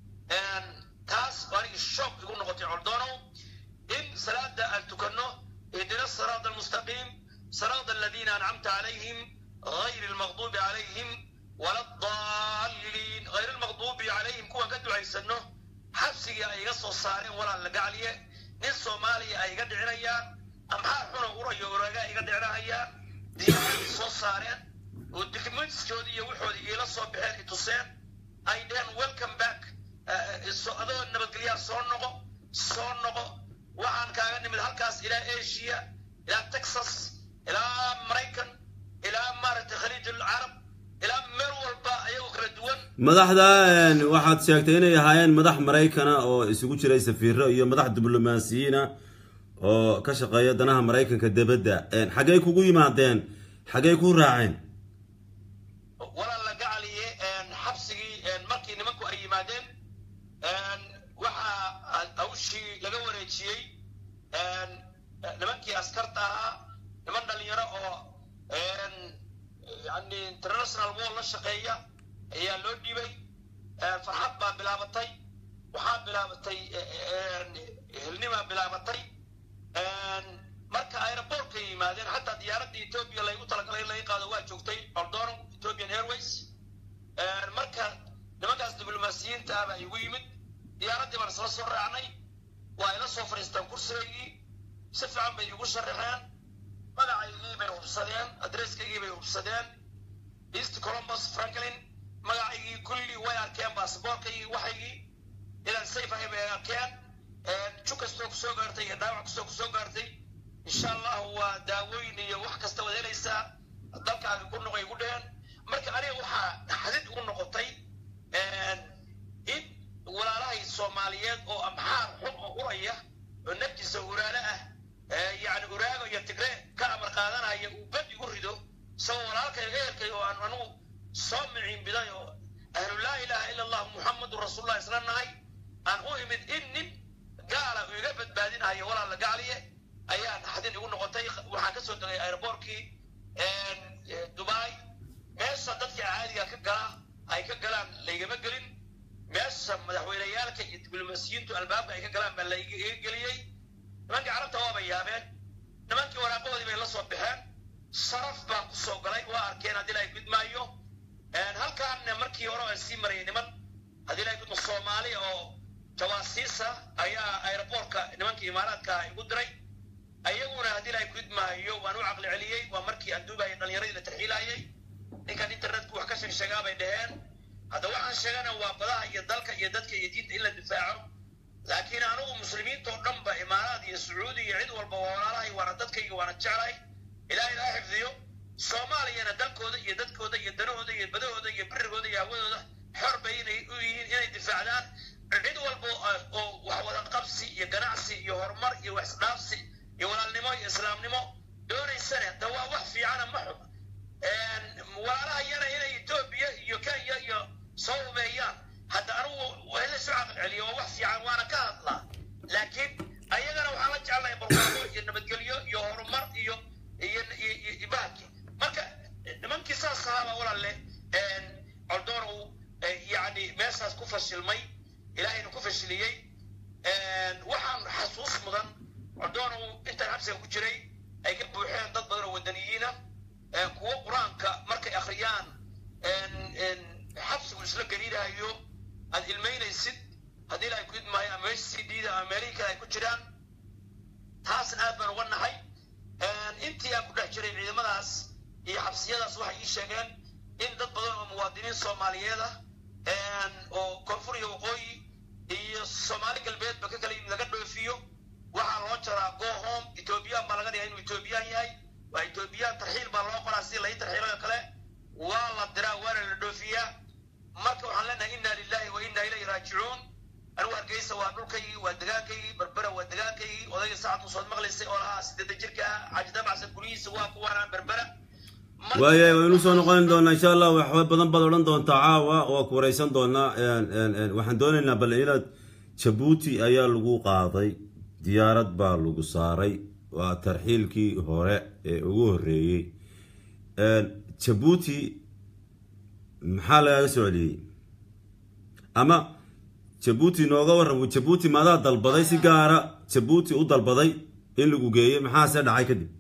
taas anigi shoog igu noqotay coldonow in salaada aan tukanno اهدنا الصراط المستقيم صراط الذين أنعمت عليهم غير المغضوب عليهم ولا الضالين غير المغضوب عليهم كوا قد عيسنه حبس xabsigii ay iga soo saareen walaal la gacliye nin soomaaliya ay iga dhicinayaan amxaar xuna urayo oraga iga dhicinahayaan diyaarad soo saareen oo documentskoodii iyo waxoodii iila soo baxeen i tuseen ay dheheen welcome back adoo nabadgelyaa soo noqo soo noqo waxaan kaaga nimid halkaas ilaa asia ilaa texas ilaa maraykan ilaa maaragtay khaliij alcarab ilaa meel walba ayagoo kala duwan madaxda waxaad sheegtay inay ahaayeen madax maraykana oo isugu jiray safiiro iyo madax diblomaasiyiina oo ka shaqeeya danaha maraykanka debadda xaggey kugu yimaadeen xaggey ku raaceen walaal la gacaliye xabsigii markii nimanku ay yimaadeen waxaa hawshii laga wareejiyey nimankii askarta ahaa niman dhalinyaro oo yani international wall la shaqeeya ayaa loo dhiibay farxad baa bilaabatay waxaa bilaabatay helnimaa bilaabatay marka aerobortka yimaadeen xataa diyaaradda ethiopia laygu talagalay in laga qaado waa joogtay ordono ethiopian airways marka nimankaas diblomaasiyiinta ah baa igu yimid diyaaraddii baan isla soo raacnay waa ila soo fadhiistaan kursigaygii si fiican bay igu sharaxeen magacaygii bay hubsadeen adresskaygii bay hubsadeen east columbus franklin magacaygii kulli way arkeen basaboorkaygii waxaygii inaan safe ahay bay arkeen ju kastoo kusoo gaartay iyo dhaawac kastoo kusoo gaartay insha allahu waa daawooyin iyo wax kasta wad helaysaa dalkaaga ku noqay igu dheheen marka aniga waxaa xadid ugu noqotay in walaalahay soomaaliyeed oo amxaar xun oo uraya oo naftiisa uraale ah yani uraago iyo tigre ka amar qaadanaya uu bad igu rido isagoo walaalkay ehelkay oo aan anugu soo miciin biday oo ahlu laa ilaaha ila allah muxamadun rasuulullah isla nahay aan u imid in nin gaala uu iga badbaadinayo walaal la gacliye ayaan xadin igu noqotay waxaan kasoo degay aeroboortkii dubai meesha dadka caadiga ka gala ay ka galaan laygama gelin meesha madaxweyneyaalka iyo diblomaasiyiintu albaabka ay ka galaan baa laiga geliyey nimankii carabta waaba yaabeen nimankii waraaqahoodii bay la soo baxeen sharaf baan ku soo galay waa arkeen haddii la gudmaayo halkaanna markii hore aan sii marayay niman haddii la gudmo soomaali oo jawaasiisa ayaa aeroboortka nimankii imaaraadka igu diray ayaguna haddii la gudmaayo waan u caqli celiyey waa markii aan duubayay dhalinyaradii la tarxiilayay ninkan internetku wax ka sheegsheegaa bay dhaheen hadda waxaan sheegana waa badaha iyo dalka iyo dadka iyo diinta in la difaaco laakiin anugu muslimiintoo dhan ba imaaraad iyo sacuudi iyo cid walba waa walaalahay waana dadkayga waana jeclahay ilaah ilaa xifdiyo soomaaliyana dalkooda iyo dadkooda iyo danahooda iyo badahooda iyo birigooda iyo hawadooda xor bay inay u yihiin inay difaacdaan cid walba oo wax wada qabsi iyo ganacsi iyo horumar iyo wax isdhaafsi iyo walaalnimo iyo islaamnimo doonaysane da waa wax fiicana ma xuma walaalaha yana inay etoobiya iyo kenya iyo soo hubeeyaan hadda anugu hala soo caqal celiyo waa wax fiican waana ka hadlaa laakiin ayagana waxaan la jeclahay barwaaqo iyo nabadgelyo iyo horumar iyo iyo iyo bahalki marka nimankii saas ahaaba walaalle coldoon uu yani meeshaas ku fashilmay ilaahayna ku fashiliyey waxaan xasuus mudan coldoon uu intaan xabsiga ku jiray ay ka buuxeen dad badan oo wadaniyiina kuwo qur-aanka markay akhriyaan xabsigu isla gariirahayo aad ilmaynaysid haddii ilaahay ku idmaayo ama meesha c d da ama meelihii kale ay ku jiraan taasna aad baan uga nahay intii aan ku dhex jiray ciidamadaas iyo xabsiyadaas waxay ii sheegeen in dad badan oo muwaadiniin soomaaliyeed ah oo koonfur iyo waqooyi iyo soomaali galbeedba ka kala yimid laga dhoofiyo waxaa loo jaraa go home ethoobiyan baa laga dhigaa inuu ethoobiyan yahay waa ethoobiyan tarxiil baa loo qoraa si lai tarxiilayo kale waa la diraa waana la dhoofiyaa marka waxaan leenahay inna lillahi wa inna ilayhi raajicuun anigu hargeysa waa dhulkaygii waa degaankaygii berbera waa degaankaygii odayga sacad musood maqlaysay oo lahaa sideetan jirka ah xaaji dabacsan guryihiisa waa kuwaana berbera waaya waynu soo noqon doonaa insha allah waxba badan baad odhan doontaa caawa waa ku wareysan doonaa waxaan doonaynaa bal inaad jabuuti ayaa lagu qaaday diyaarad baa lagu saaray waa tarxiilkii hore ee ugu horeeyey jabuuti maxaa lagaga soo celiyey ama jabuuti nooga warram jabuuti maadaa dalbaday si gaara jabuuti u dalbaday in lagu geeyey maxaase dhacay kadib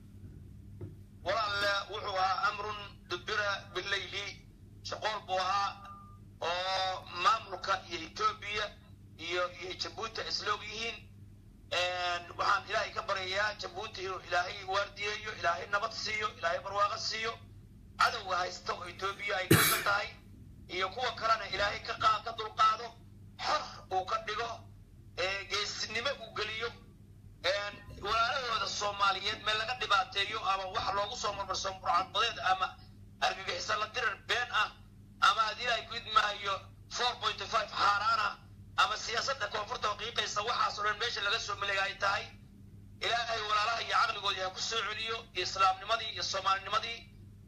walaalle wuxuu ahaa amrun dubira bileyli shaqool buu ahaa oo maamulka iyo etoobiya iyo iyo jabuuti ay isla og yihiin waxaan ilaahay ka baryayaa jabuuti inuu ilaahay waardiyeeyo ilaahay nabad siiyo ilaahay barwaaqo siiyo cadowga haysta oo etoobiya ay kasa tahay iyo kuwa kalena ilaahay ka qa ka dulqaado xor uu ka dhigo geesinimo uu geliyo walaalahooda soomaaliyeed meel laga dhibaateeyo ama wax loogu soo marmarso murcadbadeed ama argagixisa la dirar been ah ama haddii ilaahay ku idmaayo four point five xaaraan ah ama siyaasadda koonfurta waqiiqaysa waxaas oo dhan meesha laga soo maleega ay tahay ilaahay walaalaha iyo caqligoodii ha ku soo celiyo iyo islaamnimadii iyo soomaalinimadii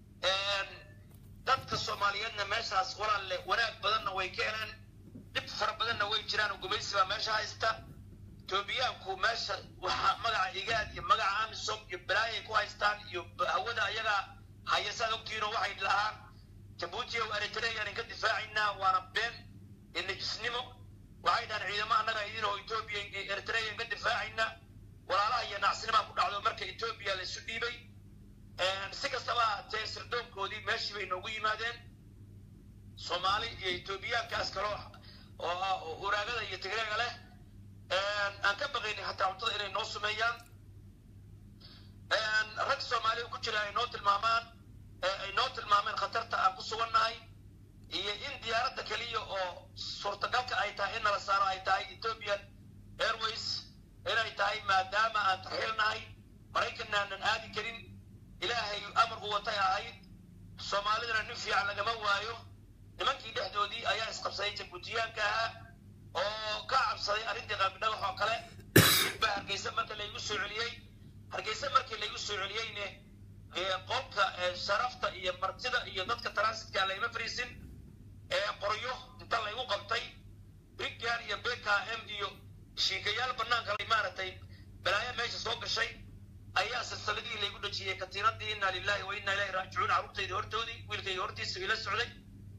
dadka soomaaliyeedna meeshaas walaalle wanaag badanna way ka heleen dhib fara badanna way jiraan oo gumaysi baa meesha haysta etoobiyaanku meesha waxaa magaca igaad iyo magaca amisom iyo balaayay ku haystaan iyo hawada ayagaa haya saad ogtihiinoo waxay lahaan jabuuti ow eritreyan ka difaacaynaa waana been iyo nejisnimo waxay dhahaan ciidamo annaga idinoo etoobiya eritreyan ka difaacaynaa walaalaha iyo nacsinibaa ku dhacdo marka etoobiya la isu dhiibay si kastaba ahaatee sirdoonkoodii meeshii bay noogu yimaadeen soomaali iyo etoobiyaankaas kale oo uraagada iyo tigreega leh aan ka baqaynin hataa cuntada inay noo sumeeyaan rag soomaaliya ku jira ay noo tilmaamaan ay noo tilmaameen khatarta aan ku sugannahay iyo in diyaaradda keliya oo suurtagalka ay tahay in nala saaro ay tahay ethiopian airways inay tahay maadaama aan tarxiilnahay maraykanna aanan aadi karin ilaahay amar u watay ahayd soomaalidana nin fiican lagama waayo nimankii dhexdoodii ayaa isqabsaday jabuutiyaanka ahaa oo ka cabsaday arrintii qaabidhagax oo kale baa hargeysa marka laygu soo celiyey hargeysa markii laygu soo celiyeyne qolka sharafta iyo martida iyo dadka transitka layma fariisin qoryo inta laygu qabtay briggan iyo bkm iyo shiikayaal banaanka lay maaragtay balaayo meesha soo gashay ayaa silsiladihii laygu dhajiyey katiinadii inna lillahi wa inna ilahi raajicuun carruurtayda hortoodii wiilkayga hortiisa ila socday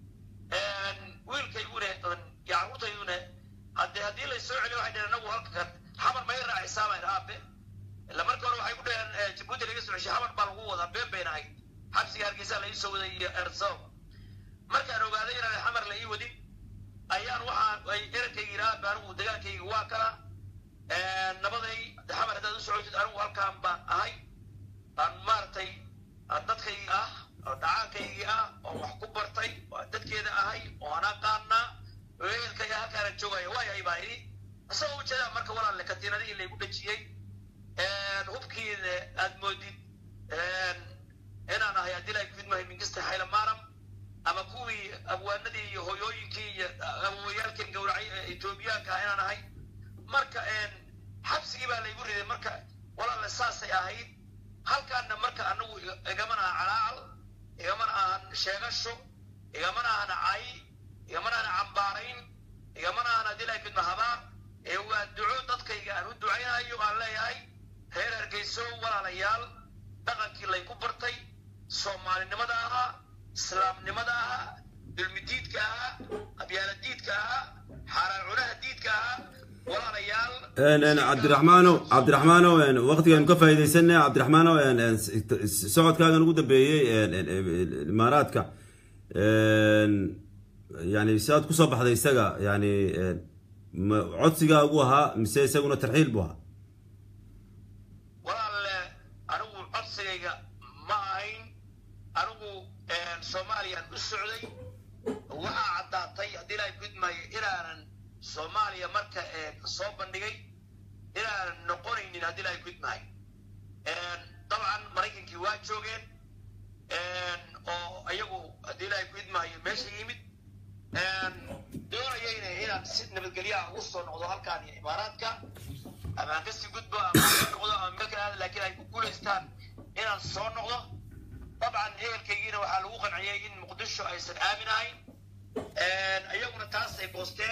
wiilkayguna carruurtayduna haddee haddii lay soo celiyo waxay dhaheen anagu halka kan xamar may raacisaa baan aabe ila marka hore waxay ku dhaheen jabuuti laga soo ceshay xamar baa lagu wadaa been bayna ahayd xabsiga hargeysa la ii soo waday iyo ersow markaan ogaaday inaan xamar la ii wadin ayaan waxaa ay erankayga yidhaha anigu dagaalkayga waa kala nabaday xamar haddaad u socotid anigu halkaan baan ahay aan maaragtay dadkaygii ah oo dhacaankaygii ah oo wax ku bartay oo dadkeeda ahay oo anaa qaannaa weelkayga halkaana joogaya waayahay baa idhi isagoo ujeedaa marka walaalle katiinadihii laygu dhajiyey hubkiina aad moodid inaan ahay haddii laay kudmahay minkista xaylamaaram ama kuwii abwaanadii iyo hoyooyinkii iyo awowayaalkan gowracay ee etoobiyaanka ah inaan ahay marka xabsigii baa laygu riday marka walaalle saasay ahayd halkaanna marka anagu igamana aha calaacal igamana ahan sheegasho igamana ahan cay igamana ahan cambaarayn igamana ahan haddii laay kudma habaar ee waa duco dadkayga aan u ducaynayo aan leeyahay reer hargeyso walaalayaal dhaqankii layku bartay soomaalinimada ahaa islaamnimada ahaa dulmidiidka ahaa qabyaaladiidka ahaa xaaraan cunaha diidka ahaa walaalayaal cabdiraxmaano cabdiraxmaano waqtigaanu ka faa'iidaysanay cabdiraxmaano socodkaagan ugu dambeeyey imaaraadka yani si aad kusoo baxday isaga yani codsigaa ugu ahaa mise isaguna tarxiil buu ahaa walaalle anigu codsigayga ma ahayn anigu soomaaliyaan u socday waxaa caddaatay haddii ilaahay gudmaayo inaanan soomaaliya marka soo bandhigay inaanan noqonaynin haddii ilaahay gudmaayo dabcan maraykankii waa joogeen oo iyagu haddii ilaahay gudmaayo meesha yimid doonayayna inaan si nabadgelyaha ugu soo noqdo halkaan iyo imaaraadka ama aan kasii gudbo ama noqdo ama meel kale aada laakiin ay ku guulaystaan inaan soo noqdo dabcan ehelkaygiina waxaa lagu qanciyey in muqdisho aysan aamin ahayn iyaguna taasay boosteen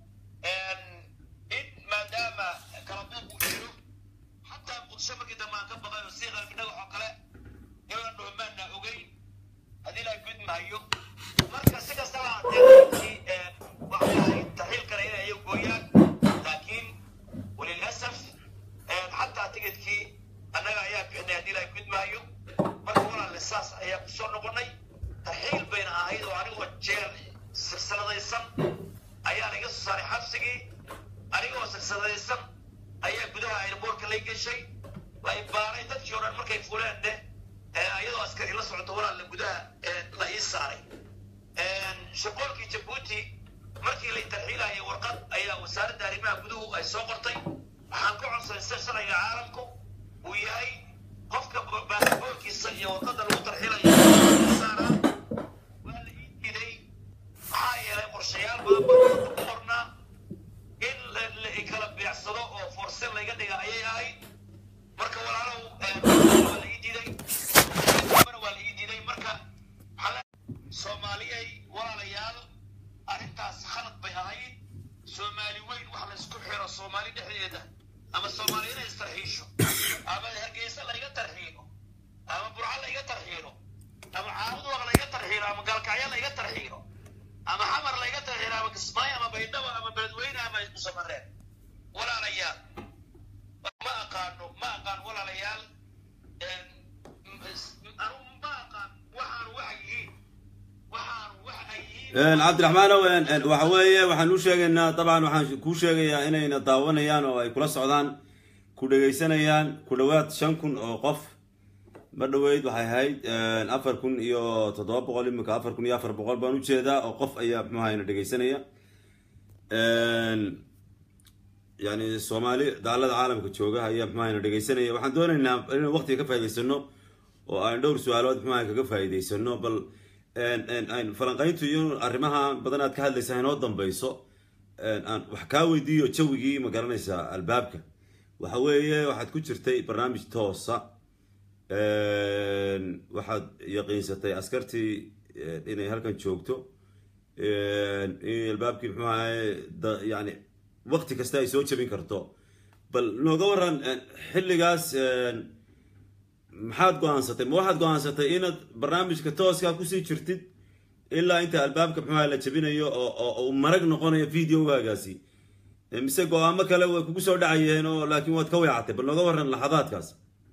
in maadaama kala buuq uu jiro xataa muqdisho markii dambe aan ka baqay oo sii qalbidhagax oo kale inaan dhuhmaana ogeyn haddii ilaahay gudmahayo marka si kastaba haddee waxay ahayd taxiil kale inay ayagu gooyaan laakiin walilasaf xataa tigidkii annaga ayaa bixinay haddii ilaahay gudmahayo marka walaalle saas ayaa ku soo noqonay taxiil bayna ahayd oo anigoo jeel silsiladaysan ayaa laga soo saaray xabsigii yeeshay la ibaaray dadkii o dhan markay fuleen de iyadoo askari la socoto walaalla gudaha la ii saaray shaqoolkii jabuuti markii la tarxiilayay warqad ayaa wasaaradda arrimaha guduhu ay soo qortay waxaan ka codsaday sida sharciga caalamku uu yahay qofka baasaboorkiisa iyo warqadda lagu tarxiilayo saaraa waa la ii diiday maxaa yeelay qorshayaal badan baa ku qornaa in la kala beecsado oo forse layga dhiga ayay ahayd marka walaalow waa la ii diiday waa la ii diiday marka soomaaliyay walaalayaal arrintaas khalad bay ahayd soomaali weyn wax laysku xiro soomaali dhexdeeda ama soomaali inay istarxiisho ama hargeysa layga tarxiilo ama burco layga tarxiilo ama caabuduwaq layga tarxiilo ama gaalkacyo layga tarxiilo ama xamar layga tarxiilo ama kismaayo ama baydhabo ama beledweyne ama musamareen walaalayaal ma aqaano ma aqaan walaalayaal anu ma aqaan waxaanu waxa yihiin waxaanu wax ay yihiin cabdiraxmaanow waxa weeye waxaan u sheegaynaa dabcan waxaan kuu sheegayaa inayna daawanayaan oo ay kula socdaan ku dhegaysanayaan ku dhowaad shan kun oo qof ma dhoweyd waxay ahayd afar kun iyo toddoba boqol iminka afar kun iyo afar boqol baan ujeedaa oo qof ayaa muxuhayna dhegaysanaya yani soomaali daalada caalamka jooga ayaa muxuhayna dhegaysanaya waxaan doonaynaa inaan waqtiga ka faa'idaysano oo aan dhowr su-aalood muxuha kaga faa'idaysano bal falanqayntu iyo arrimaha badan aad ka hadlaysaa inoo dambeyso aan wax kaa weydiiyo jawigii ma garanaysaa albaabka waxa weeye waxaad ku jirtay barnaamij toosa waxaad yaqiinsatay askartii inay halkan joogto in albaabkii muxuu ahaye yani waqti kasta ay soo jabin karto bal nooga waran xilligaas maxaad go-aansatay ma waxaad go-aansatay inaad barnaamijka tooskaa kusii jirtid ilaa inta albaabka muxuaha la jabinayo oo marag noqonayo videogaagaasi mise go-aamo kale way kugu soo dhacayeen oo laakiin waad ka weecatay bal nooga waran laxadaadkaas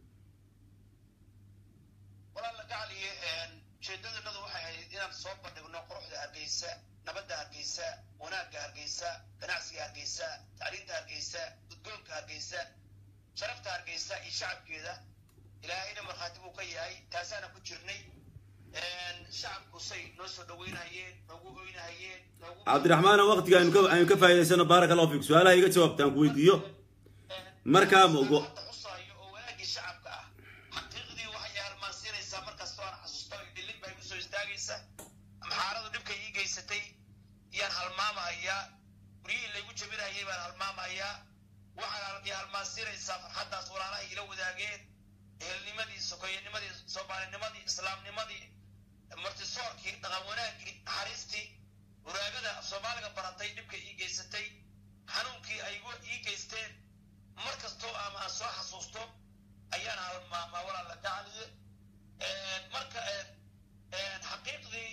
walaal la gacaliye ujeedadanadu waxay ahayd inaan soo bandhigno quruxda hargeysa nabadda hargeysa wanaagga hargeysa ganacsiga hargeysa tacliinta hargeysa gudgoonka hargeysa sharafta hargeysa iyo shacabkeeda ilaahayna markhaati buu ka yahay taasaana ku jirnay shacabku say noo soo dhaweynahayeen noogu oynahayeen noogu cabdiraxmaan waqtiga aynu ka aynu ka faa'idaysano baaraka allahu fiik su-aalaha iga jawaabta aan ku weydiiyo markaa ma ogo hadda xusaayo oo wanaagii shacabka ah xaqiiqdii waxay halmaansiinaysaa markastoo aan xasuusto dhilin baa igu soo istaagaysa maxaaradu dhibka ii geysatay yaan halmaamahayaa guryihii laygu jabinahayay baan halmaamahayaa waxaan i halmaansiinaysaa farxaddaas walaalahay ila wadaageen ehelnimadii sokoyanimadii soomaalinimadii islaamnimadii martisoorkii dhaqan wanaagii naxariistii waraagada af soomaaliga baratay dhibka ii geysatay xanuunkii ay ii geysteen mar kastoo ama aan soo xasuusto ayaan halmaamaa walaala gacaliye marka xaqiiqdii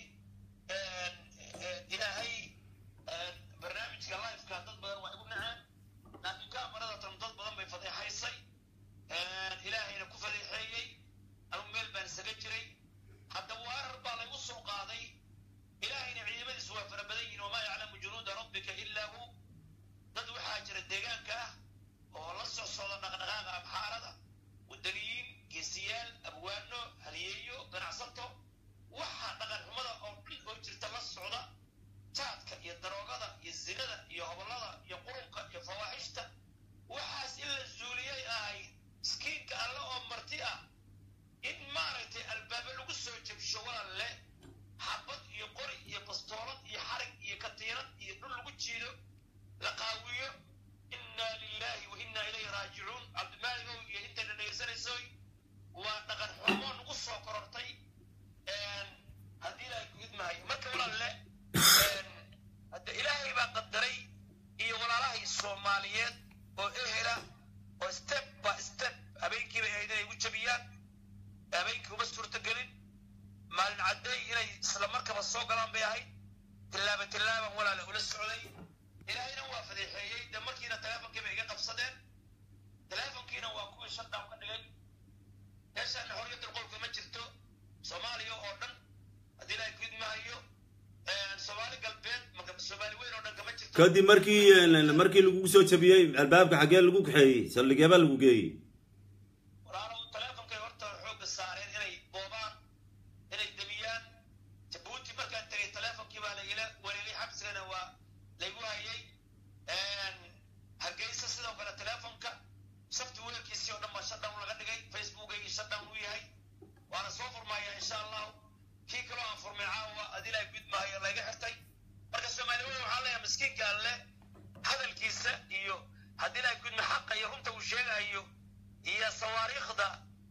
ilaahay barnaamijka lifeka dad badan waa igu naceen laakiin kaamarada dad badan bay fadeexaysay ilaahayna ku fadeexeeyey anu meel baan isaga jiray hadda waarar baa laygu soo qaaday ilaahayna ciidamadiisu waa fara badan yihin wamaa yaclamu junuuda rabbika ilaa hu dad waxaa jira deegaanka ah oo la socsocda dhaqdhaqaaqa amxaarada wadaniyiin geesiyaal abwaano haliyeeyo ganacsato waxaa dhaqan xumada oo dhan oo jirta la socda jaadka iyo daroogada iyo zinada iyo hobollada iyo qurunka iyo fawaaxishta waxaas in la zuuliyay ahayd miskiinka alle oo marti ah in maaragtay albaabo lagu soo jabsho walaal leh xabad iyo qori iyo bastoolad iyo xarig iyo katiirad iyo dhul lagu jiido la qaawiyo inaa lilahi wa inaa ilayhi raajicuun cabdimaaligow iyo intayna dhegaysanaysoy waa dhaqan xumo nagu soo korortay haddii ilaahay ku idmahayo marka walaal leh hadda ilaahay baa qadaray iyo walaalahay soomaaliyeed oo ehela oo step by step habeenkii bay ahayd inay igu jabiyaan habeenkii uma suurtagelin maalin cadday inay isla markaba soo galaan bay ahayd tillaaba tillaaban walaale ula socday ilaahayna waa fadeexeeyey de markiina teleefonkii bay iga qabsadeen teleefonkiina waa kuwii shutdown ka dhigay meeshaana xorriyatul qolka ma jirto soomaaliya oo dhan haddii ilaahay ku idmahayo soomaali galbeed soomaali weyn oo dhan kama jirto kadib markii markii lagugu soo jabiyey albaabka xaggee lagu kaxeeyey saldhigeebaa lagu geeyey ridaayo iyo sawaariikhda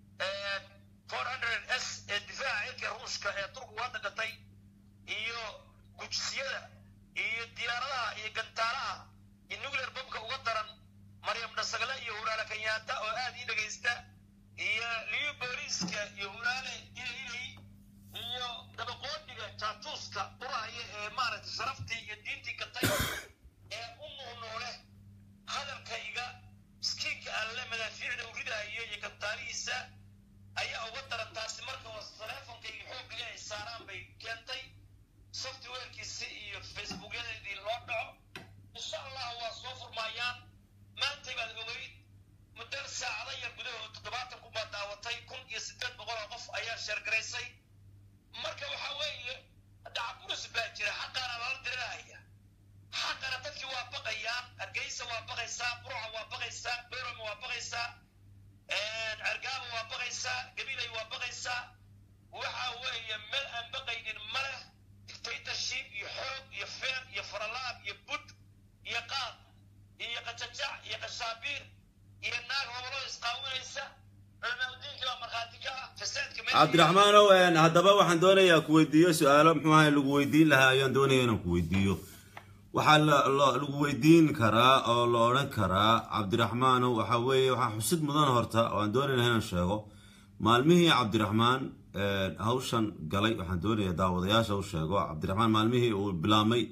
four hundred s ee difaaca cirka ruushka ee turkigu hadda gatay iyo gujisiyada iyo diyaaradaha iyo gantaalaha iyo nuclear bombka uga daran maryam dhasagle iyo huraale kenyaata oo aad ii dhegaysta iyo liyo booliiska iyo huraale ilay iyo dabaqoodhiga jaatuuska urahaya ee maaragtay sharaftii iyo diintii gatay ee u nuunuule hadalkayga miskiinka alle madaafiicda u ridaayo iyo gantaalihiisa ayaa uga daran taasi marka oo teleefonkayga xoogga ay saaraan bay keentay softwarekiisi iyo facebookyadeedii loo dhaco insha allah waa soo furmaayaan maantay baad ogeyd muddo saacado yar gudahood toddobaatan kun baa daawatay kun iyo siddeed boqol oo qof ayaa sheergaraysay marka waxa weeye dacaburus baa jira xaqaana lala dirirahaya xaqana dadkii waa baqayaan hargeysa waa baqaysaa burca waa baqaysaa berama waa baqaysaa cergaaba waa baqaysaa gabilay waa baqaysaa waxa weeye meel aan baqaynin ma leh dictatorship iyo xoog iyo feer iyo faralaab iyo bud iyo qaad iyo qajajac iyo qashaabiir iyo naag hoboloo isqaawinaysa culamaaudiinka baa markhaati ka ah fasaadka cabdiraxmaanow haddaba waxaan doonayaa ku weydiiyo su-aalo muxuu ahay lagu weydiin lahaa ayaan doonaya inaan ku weydiiyo waxaa lagu weydiin karaa oo la odhan karaa cabdiraxmaanow waxa weeye waxaa xusid mudan horta oo aan doonayna inaan sheego maalmihii cabdiraxmaan hawshan galay waxaan doonaya daawadayaasha u sheego cabdiraxmaan maalmihii uu bilaabmay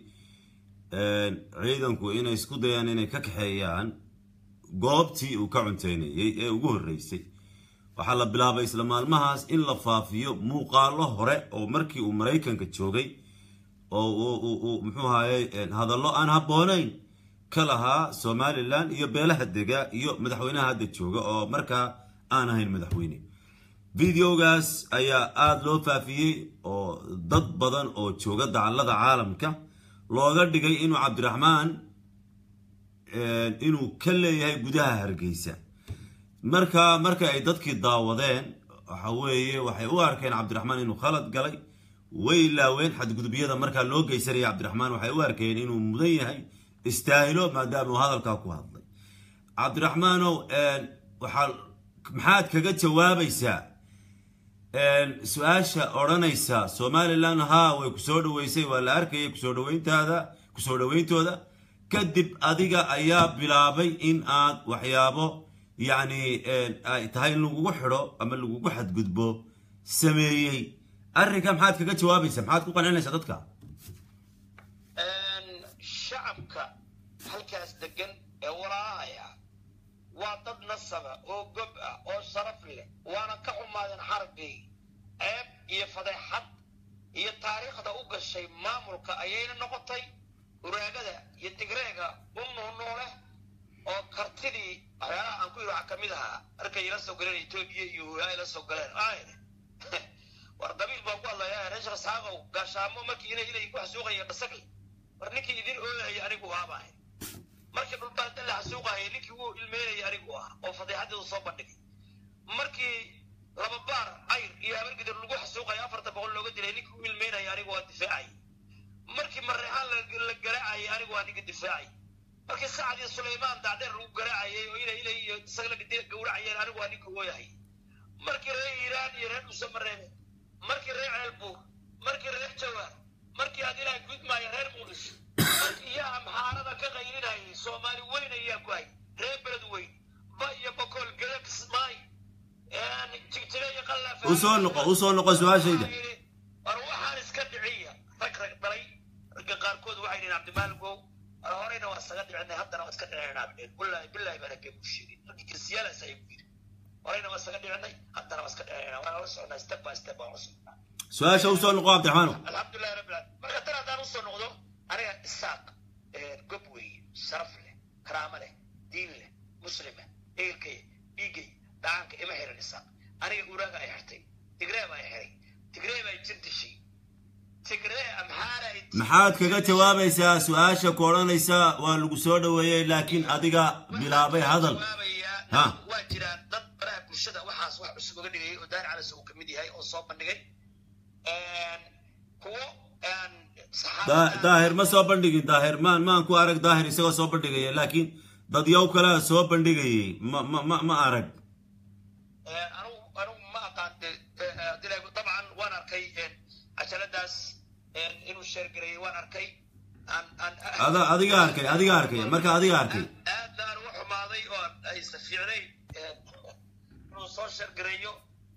ciidanku inay isku dayaan inay ka kaxeeyaan goobtii uu ka cunteynayay ee ugu horreysay waxaa la bilaabay isla maalmahaas in la faafiyo muuqaalo hore oo markii uu maraykanka joogay oo uu muxuu ahaye hadallo aan habboonayn ka lahaa somalilan iyo beelaha dega iyo madaxweynaha hadda jooga oo markaa aan ahayn madaxweyne videogaas ayaa aada loo faafiyey oo dad badan oo jooga dacallada caalamka looga dhigay inuu cabdiraxmaan inuu ka leeyahay gudaha hargeysa marka marka ay dadkii daawadeen waxa weeye waxay u arkeen cabdiraxmaan inuu khalad galay way ilaaween xadgudubyada markaa loo geysanaya cabdiraxmaan waxay u arkeen inuu mudan yahay istaahilo maadaama uu hadalkaa ku hadlay cabdiraxmaanow waxaa maxaad kaga jawaabaysaa su-aasha odhanaysa somalilan haa way kusoo dhaweysay waa la arkayay kusoo dhaweyntaada kusoo dhaweyntooda kadib adiga ayaa bilaabay in aad waxyaabo yacni ay tahay in lagugu xidho ama lagugu xadgudbo sameeyey arrinka maxaad kaga jawaabaysaa maxaad ku qancinaysaa dadka shacabka halkaas degan ee walaahaya waa dad nasaba oo gob ah oo sharaf leh waana ka xumaadeen xarbigii ceeb iyo fadeexad iyo taariikhda u gashay maamulka ayayna noqotay uraagada iyo tigreega u nuunuuleh oo kartidii waxyaalaha aan ku yidhi waxaa kamid ahaa markay ila soo galeen etoobiya iyo hulaha ila soo galeen ayne war qabiil baan ku hadlayaa reeshar saaqow gaashaamo markii inay ilay ku xasuuqaya dhasagli war ninkii idin ooyaya anigu aabaahay markii dhulbaanta la xasuuqahaya ninkii wuu ilmeynaya anigu ah oo fadeexadeedu soo bandhigay markii laba baar cayr iyo habargidir lagu xasuuqaya afarta boqol looga dilay ninkii u ilmeynaya anigu waa difaacay markii mareexaan la garaacayay anigu waa ninka difaacay markii sacad iyo sulaymaan dacdeer lagu garaacayay oo ila ila iyo isaga la gawracayeen anigu waa ninka ooyahay markii reer iiraan iyo reer dhusamareebe markii reer ceelbuur markii reer jawaar markii aad ilaahay gudmaayo reer muqdisho markii yaa amxaarada ka qaylinayay soomaali weyn ayaa ku hay reer beled weyn ba iyo bokool gada kismaay jigjire iyo qallaaf usoo noqo usoo noqo su-aashayda war waxaan iska dhiciya rag rag dhalay ragga qaarkood waxay dhihin cabdimaaligow war horeyna waa isaga dhicinay haddana waa iska dhicinaa dheen wallaahi billaahi baan hagee buu sheegay raggii geesiyaalaas ayay ku yidhi horeyna waa isaga dhicinay haddana waa iska dhicinaa waan la socnaa step by step waan la socnaa su-aasha usoo noqo cabdiraxmaanow alxamdulilahi rabbil alamin marka tan haddaan usoo noqdo aniga isaaq gob weeye sharaf leh karaamo leh diin leh muslima ehelkay dhiiggay dhacaanka ima xiran isaaq aniga uraaga ay xirtay tigree baa xiray tigree baa jir dishay tigree amxaara ay maxaad kaga jawaabaysaa su-aasha ku odhanaysa waa lagu soo dhaweeyey laakiin adiga bilaabay hadal Ha. waa jiraan dad baraha bulshada waxaas wax cusub uga dhigayay oo daari calas uu kamid yahay oo soo bandhigay kuwo Da- daahir ma soo bandhigin daahir maan maan ku arag daahir isagoo soo bandhigaya laakiin dad yow kalea soo bandhigayay ma ma ma ma arag anigu anigu ma aqaan dabcan waan arkay cajaladaas inuu sheergareeyey waan arkay ada adiga arkay adiga arkay marka adiga arkay aad baan uga xumaaday oo aysa fiicnayn inuu soo sheergareeyo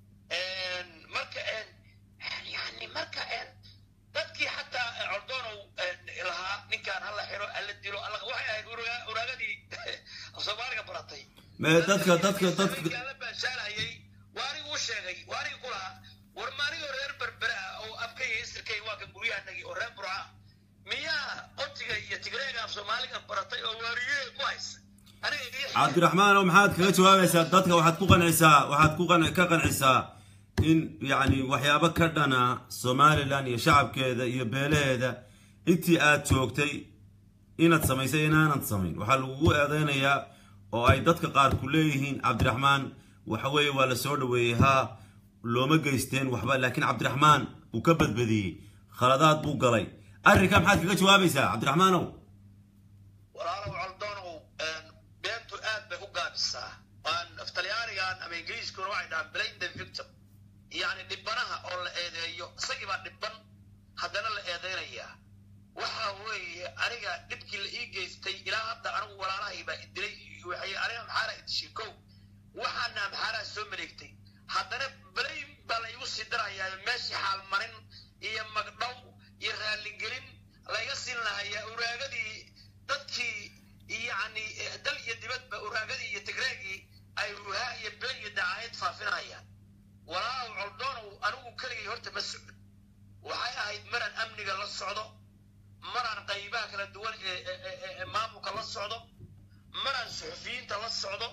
marka yani marka dadkii xataa cordoonow lahaa ninkaan hala xiro alla dilo waxay ahayd uraagadii soomaaliga baratay me dadka dadka dadka la baashaalahayay waa anigu u sheegay waa aniga ku lahaa war maanigoo reer berbere ah oo afkayga isirkay waa kan guryahanagii oo reer burca miyaa qotiga iyo tigreega af soomaaliga baratay oo waariyee ku haysa cabdiraxmaanow maxaad kaga jawaabaysaa dadka waxaad ku qancisaa waxaad ku ka qancisaa in yacni waxyaabo ka dhana somalilan iyo shacabkeeda iyo beelaheeda intii aad joogtay inaad samaysay inaanad samayn waxaa lagugu eedeynayaa oo ay dadka qaar ku leeyihiin cabdiraxmaan waxa weeye waa la soo dhaweeyey haa looma geysteen waxba laakiin cabdiraxmaan uu ka badbadiyey khaladaad buu galay arrinkaa maxaad kaga jawaabaysaa cabdiraxmaanow walaalow caldoonow beentu aad bay u gaabisaa talyaanigan ama ingiriiskuna waxay dhahaan blame the victim yani dhibanaha oo la eedeeyo isagii baa dhiban haddana la eedeynayaa waxa weeye aniga dhibkii la ii geystay ilaa hadda anigu walaalahay baa idilay waxay aniga maxaara idishay kow waxaana maxaaraa soo maleegtay haddana blame baa la igu sii darayaa meeshii xaalmarin iyo magdhow iyo raalligelin layga siin lahayaa uraagadii dadkii yani dal iyo dibadba uraagadii iyo tigreegii ay ruhaa iyo been iyo dacaayad faafinayaan walaalow coldoonow anigu keligay horta ma socon waxay ahayd maraan amniga la socdo maraan qaybaha kala duwan ee maamulka la socdo maraan suxufiyiinta la socdo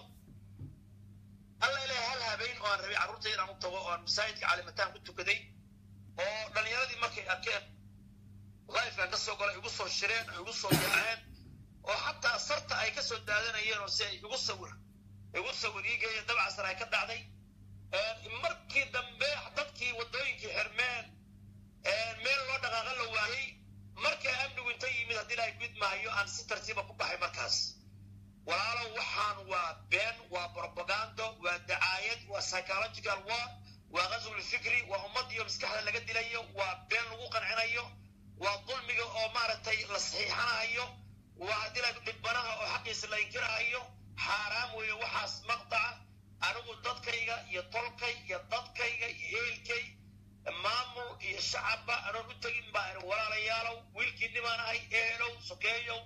alla ilahay hal habeen oo aan rabay carruurta inaan u tago oo aan masaajidka caalimataan ku tukaday oo dhallinyaradii markay arkeen lifekan ka soo gola igu soo shireen oo igu soo yaaceen oo xataa sarta ay ka soo daadanayeen oo si ay igu sawir igu sawir iigeeya dabcasar ay ka dhacday markii dambe dadkii waddooyinkii xirmeen meel loo dhaqaaqa la waayey markaa amnigu inta yimid haddii ilahay gud maayo aan si tartiiba ku baxay markaas walaalow waxaan waa been waa propagando waa dacaayad waa psychological war waa qaswul fikri waa ummadiyo maskaxda laga dilayo waa been lagu qancinayo waa dulmiga oo maaragtay la saxiixanayo waa haddii ilahay dhibanaha oo xaqiisa la inkirahayo xaaraam weeye waxaas maqtaca anigu dadkayga iyo tolkay iyo dadkayga iyo eelkay maamul iyo shacabba anoon u tegin baa iri walaalayaalow wiilkii nimaan ahay ehelow sokeeyow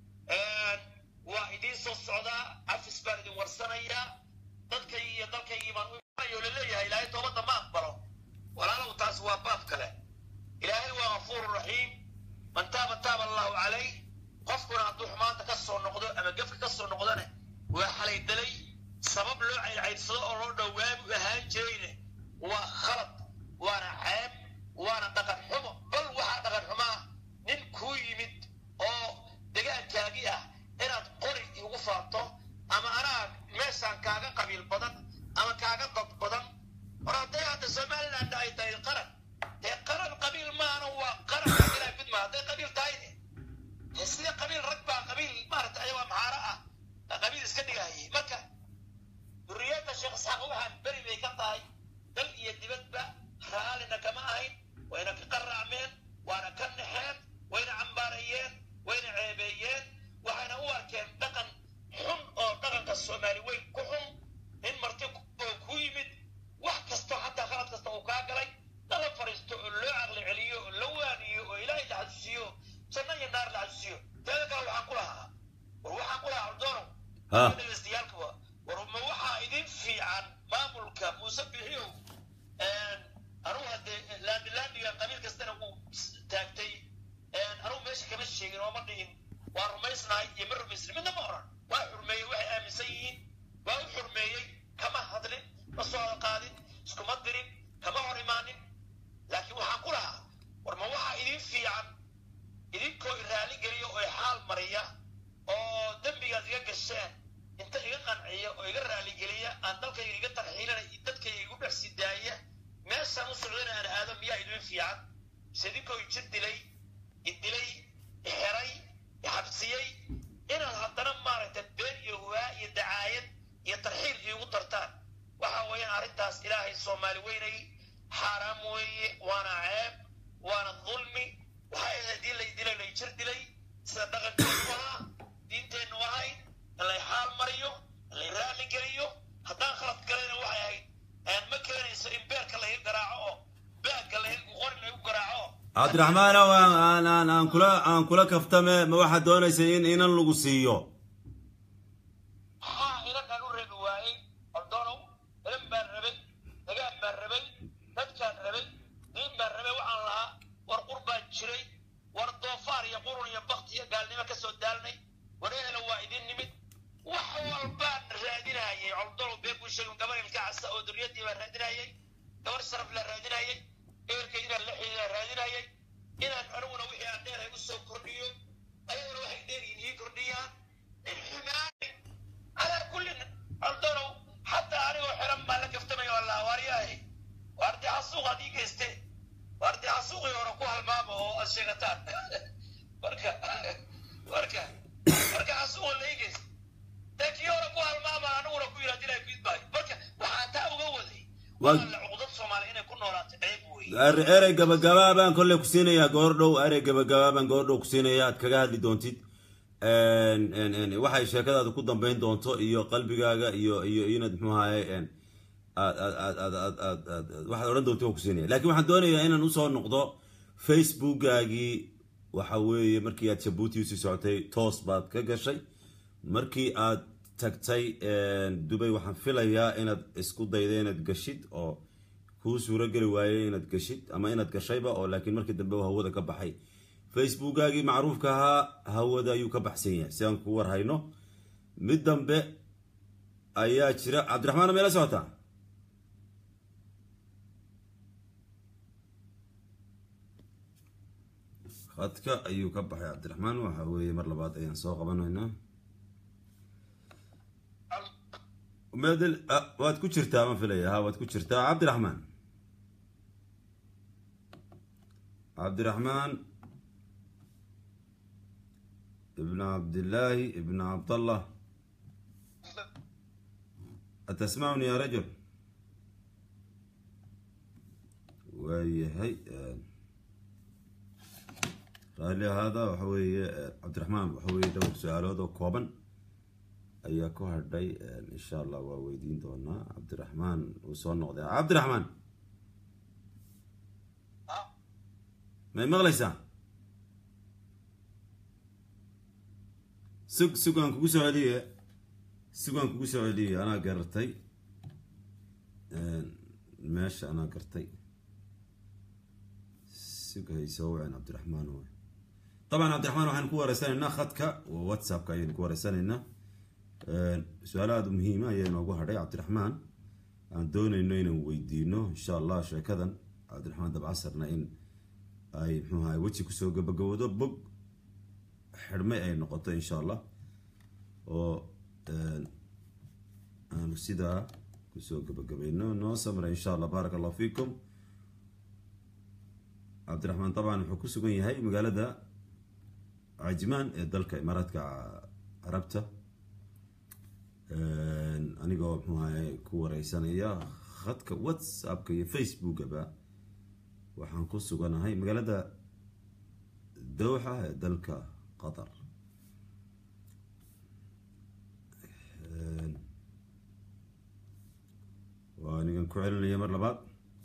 waa idiin soo socdaa afis baan idin warsanayaa dadkay iyo dalkaygii baan u laleeyahay ilaahay toobadda ma aqbalo walaalow taas waa baab kale ilaahay waa gafuuru raxiim man taaba taaba allahu calayh qofkuna hadduu xumaanta ka soo noqdo ama gefka ka soo noqdone waa xalaydalay sabab loo caydcaydsado oo loo dhowaabu ahaan jirayne waa khalad waana ceeb waana dhaqan xumo bal waxaa dhaqan xumaa nin kuu yimid oo degaankaagii ah inaad qori igu faanto ama anaa meeshaan kaaga qabiil badan ama kaaga dad badan war hadday hadda somaliland ay tahay qaran dee qaran qabiil maana waa qaran ilaa gudma hadday qabiil tahayne dee sida qabiil rag baa qabiil maaragta ayagoo maxaaro ah qabiil iska dhigahayay marka duriyadda sheekh isxaaq waxaan beri bay ka tahay dal iyo dibadba raallina kama ahayn wayna ka qaraacmeen waana ka naxeen wayna cambaarayeen wayna ceebeeyeen waxayna u arkeen dhaqan xun oo dhaqanka soomaali weyn ku xun in marti oo ku yimid wax kasto xataa khalad kasta uu kaa galay lala fariisto oo loo caqli celiyo oo la waaniyo oo ilaahay la xasuusiyo janno iyo naar la xasuusiyo teeda kale waxaan ku lahaa war waxaan ku lahaa ordoonow dhegeystayaaalka war ma waxaa idin fiican maamulka muuse bixiyow anugu haddee laamilaamiga qabiil kastana uu taagtay anugu meesha kama sheegin oo ma dhihin waa rumaysnahay iyo ma rumaysnin midna ma oran waa xurmeeyey waxay aaminsan yihiin waa u xurmeeyey kama hadlin ma soo qaadin iskuma dirin kama hor imaanin laakiin waxaan ku lahaa war ma waxaa idin fiican idinkoo i raali geliya oo i xaal mariya oo dembigaad iga gasheen inta iga qanciya oo iga raaligeliya aan dalkayga iga tarxiilana dadkayga igu dhex sii daaya meeshaan u socdana aan aado miyaa idin fiican mise idinkoo i jir dilay i dilay i xeray i xabsiyey inaad haddana maaragtay been iyo iigu dartaan waxa weeyaan arrintaas ilaahay soomaali weynay xaaraam weeye waana ceeb waana dulmi waxay ahayd haddii lay dilay lay jir dilay sida dhaqankeenu ahaa diinteennu ahayd in lay xaal mariyo in lay raalli geliyo haddaan khalad galayna waxay ahayd aan ma keenayso in beerka laga garaaco oo baagga lagu qori lagu garaaco cabdiraxmaan ow aan aan aan aan kula aan kula kaftame ma waxaad doonaysay in inan lagu siiyo haa inagaan u rabi waayey ordoonow ilan baan rabay dagaan baan rabay dadkaan rabay diin baan rabay waxaan lahaa war qur baan jiray war doofaar iyo qurun iyo bakti iyo gaalnimo ka soo daalnay war ehela waa idin nimid wax walbaan raadinayay ordoonow been buu sheegay gabar ilka casa oo duriyadii baan raadinayay gabar sharaf la raadinayay ehelkay inaan la xidhiidaan raadinayay inaan aniguna wixii aan dheerahay u soo kordhiyo ayaguna waxay dheeryihin ii kordhiyaan xumaani على كل الضرو حتى أنا وحرم ما لك افتمي والله وارياه واردي عصوغ هذه كيستي واردي عصوغ يوركوها الماما هو الشيغتان وركا وركا وركا عصوغ اللي يجيس تاك يوركوها الماما أنا وركو يرادي لك بيت باي وركا وحاتا وقوذي والله عقدت صومالي إنا كنا ولا تعيب وي Er- erey gabagabaa baan kolley ku siinayaa goordhow erey gabagabaa baan goordhow ku siinayaa aad kaga hadli doontid En- en- en, waxay sheekadaada ku dambeyn doonto iyo qalbigaaga iyo iyo inaad muxuu ahaye en, aad aad aad aad aad aad aad aad- waxaad odhan doonta waan ku siinaya laakiin waxaan doonayaa inaan usoo noqdo facebookaagii waxa weeye markii aad jabuuti usii socotay toos baad ka gashay markii aad tagtay en, dubay waxaan filayaa inaad isku dayda inaad gashid oo kuu suuro geli waayey inaad gashid ama inaad gashayba oo laakiin markii dambe uu hawada ka baxay facebookaagii macruufka ahaa hawada ayuu ka baxsan yahay si aan ku war hayno mid dambe ayaa jira cabdiraxmaan meela socotaa khadka ayuu ka baxay cabdiraxmaan waxa weeye mar labaad ayaan soo qabanaynaa medel ah, waad ku jirtaa ma filaya ha waad ku jirtaa cabdiraxmaan cabdiraxmaan ibn cabdillaahi ibn cabdallah atasmacuni ya rajul waayahay raalli ahaada waxa weeye cabdiraxmaan waxa weeye dhowr su-aalood oo kooban ayaa ku hadhay insha allah waa weydiin doonaa cabdiraxmaan uu soo noqday cabdiraxmaan may maqlaysaa sug sug aan kugu soo celiye sug aan kugu soo celiye anaa garatay meesha anaa gartay sug hay soo waceen cabdiraxmaan w طبعا cabdiraxmaan waxaan ku wareysanaynaa khadka whatsappka ayaynu ku wareysanaynaa su-aalo aada u muhiima ayaa inoogu hadhay cabdiraxmaan aan doonayno inaan weydiino insha allah sheekadan cabdiraxmaan dabcasarna in ay mxuu ahay weji kusoo gabagaboodo bog xidhmay ay noqoto insha allah oo aanu sidaa kusoo gabagabayno noo samra insha allah baaraka allahu fiikum cabdiraxmaan طabcan wuxuu ku sugan yahay magaalada cajmaan ee dalka imaaraadka carabta anigoo mxuu ahay ku wareysanaya khadka whatsappka iyo facebookaba waxaan ku suganahay magaalada dowxa ee dalka qatar waa anigan ku celinaya mar labaad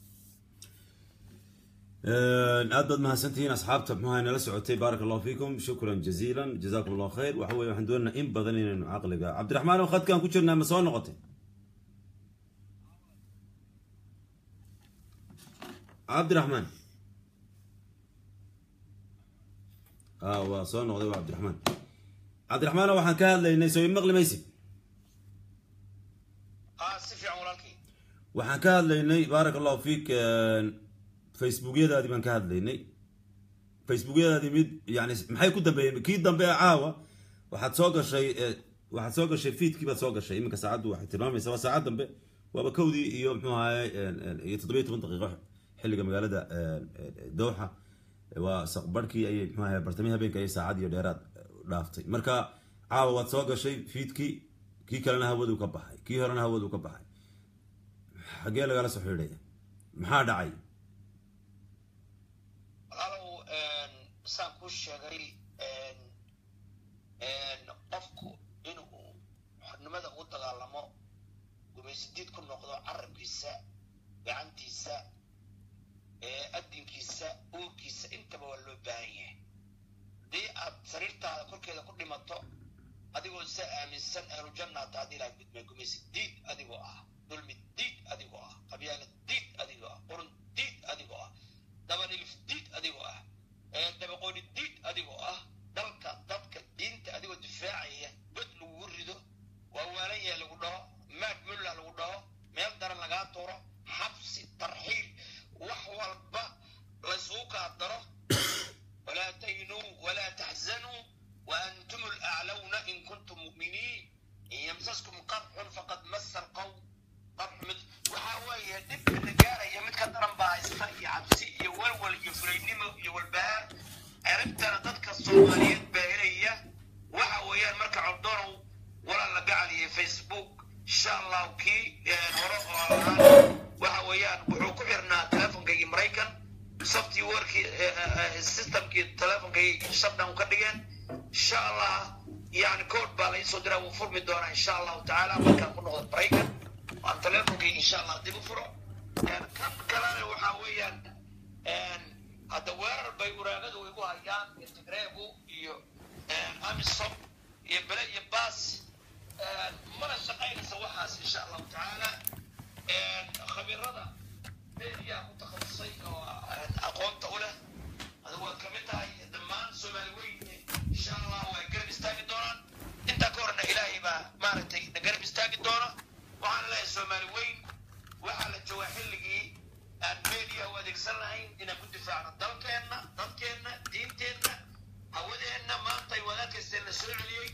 aad baad mahadsantihiin asxaabta mxuaha nala socotay baaraka allahu fiikum shukran jaziila jazakum allahu khayr waxa weye waxaan doonaynaa in badan inaynu caqliga cabdiraxmaan oo khadkaan ku jirnaa ma soo noqotay cabdiraxmaan a waa soo noqday waa cabdiraxmaan cabdiraxmaan waxaan ka hadlaynay soo imaqli maysid haa si fiican walaalkii waxaan ka hadlaynay baaraka allahu fiik facebookyadaadii baan ka hadlaynay facebookyadaadii mid yani maxay ku dambeeyeen kii dambe ee caawa waxaad soo gashay waxaad soo gashay feedkii baad soo gashay iminka saacaddu waxay tilmaamaysaa waa saacad dambe waaba kowdii iyo mxuu ahaye iyo toddobiyo toban daqiiqo xilliga magaalada dowxa waa saqbarhkii ayay mxuu ahaye bartamii habeenka ayay saacad iyo dheeraad dhaaftay marka caawa waad soo gashay feedkii kii kalena hawaduu ka baxay kii horena hawaduu ka baxay xaggee lagala soo xidhaya maxaa dhacay walaalow saan kuu sheegay qofku inuu xornimada u dagaalamo gumaysidiid ku noqdo carabkiisa gacantiisa adinkiisa uurkiisa intaba waa loo baahan yahay haddii aad sariirtaada korkeeda ku dhimato adigoo isa aaminsan ahlujanna hata haddii ilahay gudmay gumaysi diid adigoo ah dulmi diid adigoo ah qabyaala diid adigoo ah qurun diid adigoo ah dabanilif diid adigoo ah dabaqooni diid adigoo ah dalka dadka diinta adigoo difaacaya god lagugu rido waa waalan yahay lagu dhaho maag mulla lagu dhaho meel daran lagaa tuuro xabsi tarxiil wax walba laysugu kaa daro walaa tahinuu walaa taxzanuu وأنتم الأعلون إن كنتم مؤمنين إن يمسسكم قرح فقد مس القوم قرح مثل وحاوية دب النجارة يا متك درن بايستا يا عبسي يا ولول يا فلينيمو يا والبهار عرفت أنا ضدك الصوماليات باهرية وحاوية مركع عبدورو ولا لقى علي فيسبوك إن شاء الله وكي وحاوية وحوكو عرنا تلفون جاي مريكان software warkii systemkii telefonkay shutdown ka dhigeen insha allah yani code baa la isoo diraa wuu furmi doonaa insha allahu tacaala markaan ku noqdo breakan waan telefonkay insha allah dib u furo kan kalena waxaa weeyaan hadda weerar bay uraagadu igu hayaan intigreegu iyo amisom iyo bele iyo baas mana shaqaynaysa waxaas insha allahu tacaala khabiirada meediyaa ku takhasusay oo aqoonta u leh adigu waad kamid tahay dhammaan soomaali weyn insha allah way garab istaagi doonaan intaa ka horna ilaahay baa maaragtay na garab istaagi doona waxaan leeyahay soomaali weyn waxaa la joogaa xilligii aan media u adeegsan lahayn inaan ku difaacno dalkeenna dadkeenna diinteenna hawadeenna maanta ay wadaadkaysteen la soo celiyey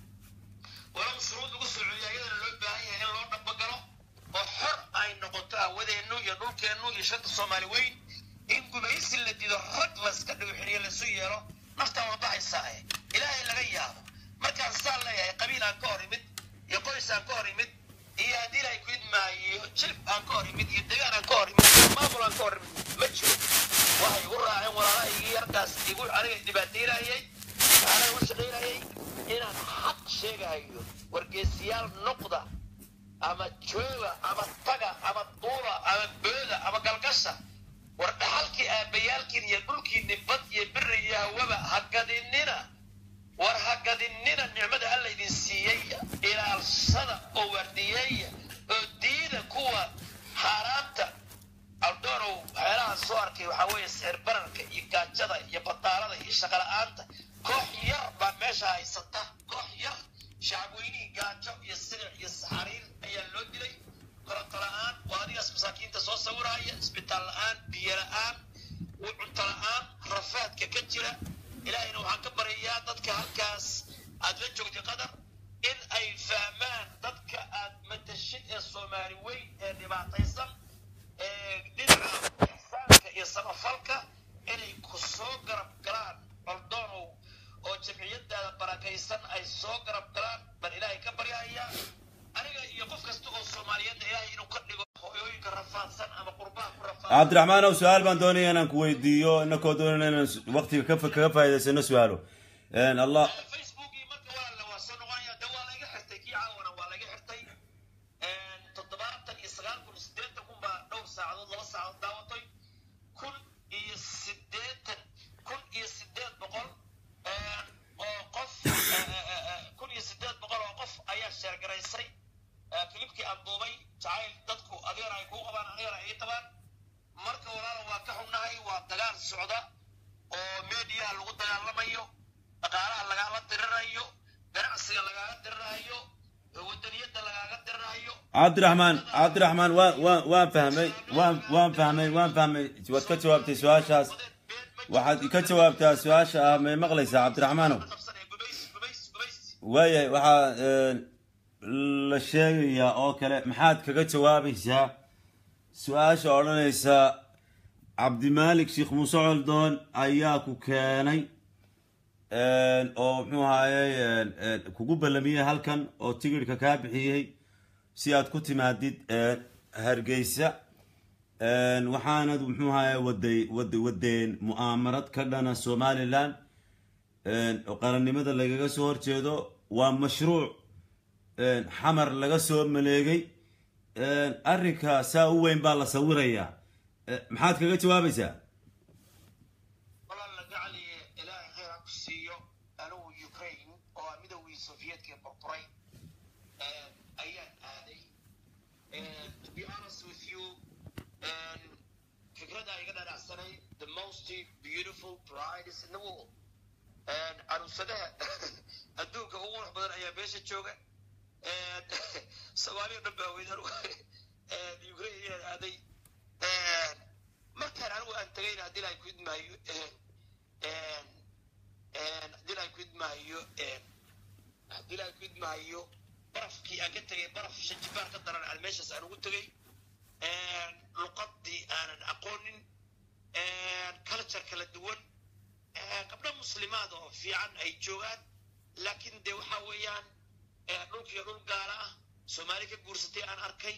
walow shuruud lagu soo celiyo ayadana loo baahan yahay in loo dhabagalo oo xor ay noqoto hawadeennu iyo dhulkeennu iyo shanta soomaali weyn in gumaysi la dido rag layska dhigo xiriyo laysu yeelo naftaa waa baxaysaae ilaahay laga yaabo markaan saan leeyahay qabiil aan ka hor imid iyo qoys aan ka hor imid iyo haddii ilaahay ku idmaayo jilib aan ka hor imid iyo degaan aan ka hor imid iyo maamul aan ka hor imid ma jiro waxay igu raaceen walaalahaygii yarkaas igu aniga dhibaataynayay waxaana igu shaqaynayay inaan xaq sheegahayo wargeesiyaal noqda ama jooga ama taga ama duula ama booda ama galgasha war dhaxalkii aabbayaalkiin iyo dhulkiinni bad iyo biri iyo hawaba hagadinina war hagadinina nicmada alla idin siiyey ilaalsada oo waardiyeeya oo diida kuwa xaaraanta aldoorow waxyaalahan soo arkay waxaa weeye sicir bararka iyo gaajada iyo badaalada iyo shaqala-aanta koox yar baa meesha haysata koox yar shacabweynihii gaajo iyo silic iyo saxariir ayaa loo dilay koronto la-aan waa adigaas masaakiinta soo sawiraya isbitaal la-aan biyo la-aan cunto la-aan rafaadka ka jira ilaahayna waxaan ka baryayaa dadka halkaas aad la joogtay qadar in ay fahmaan dadka aad matashid ee soomaali weyn ee dhibaataysan ee dhinaca ixsaanka iyo samafalka inay ku soo garab galaan ordoonow oo jamciyadaada barakaysan ay soo garab galaan baan ilaahay ka baryahayaa aniga iyo qof kasta oo soomaaliyeedna ilaahay inuu ka dhigo hooyooyinka rafaadsan ama qurbaha ku rafaadsan cabdiraxmaan ow su-aal baan doonaya inaan ku weydiiyo inakoo doonana inaan waqtiga ka kaga faa'idaysano su-aalo allah facebookii marka waa la waa soo noqonaya de waa laga xirtay kii caawana waa laga xirtay toddobaatan iyo sagaal kun iyo siddeetan kun baa dhowr saacadood laba saacadood daawatay kun iyo siddeetan kun iyo siddeed boqol oo qof kun iyo siddeed boqol oo qof ayaa sheergaraysay kilibkii aan duubay jacayl dadku adeer ay kuu qabaan adeer ay ii qabaan marka walaala waa ka xunnahay waa dagaal socda oo meediyaha lagu dagaalamayo dhaqaalaha lagaala dirirayo ganacsiga lagaaga dirirayo wadaniyadda lagaaga dirirayo cabdiraxmaan cabdiraxmaan waan waan waan fahmay waan waan fahmay waan fahmay waad ka jawaabtay su-aashaas waxaad ka jawaabtaa su-aasha ah may maqlaysaa cabdiraxmaanow waayahay waxaa la sheegayaa oo kale maxaad kaga jawaabaysaa su-aasha odhanaysa cabdimaalik sheekh muuse coldoon ayaa ku keenay oo muxuu ahaaye kugu ballamiyey halkan oo tigidhka kaa bixiyey si aad ku timaadid hargeysa waxaanad muxuu ahaaye waday wad wadeen mu'aamarad ka dhana somalilan oo qarannimada lagaga soo horjeedo waa mashruuc xamar laga soo maleegay arrinka saa u weyn baa la sawirayaa maxaad kaga jawaabaysaa walaal gacaliye ilaahay khayr ha ku siiyo anigu ukraine oo midowgii soviyedka burburay ayaan aaday to be honest with you fikradda iga dhanacsanay the most beautiful brides in the world caruusadaha adduunka ugu qurux badan ayaa meesha jooga soomaaliya dhan baa weyd anigu ukraine ayaan aaday markaan anigu aan tagayna haddii laay ku idmaayo haddii laay ku idmaayo haddii laay ku idmaayo barafkii aan ka tegay baraf shajibaar ka daran aan meeshaas aan ugu tegay luqadii aanan aqoonin culture kala duwan gabdho muslimaad oo fiican ay joogaan laakiin de waxa weeyaan dhulkiiyo dhul gaala ah soomaali ka guursatay aan arkay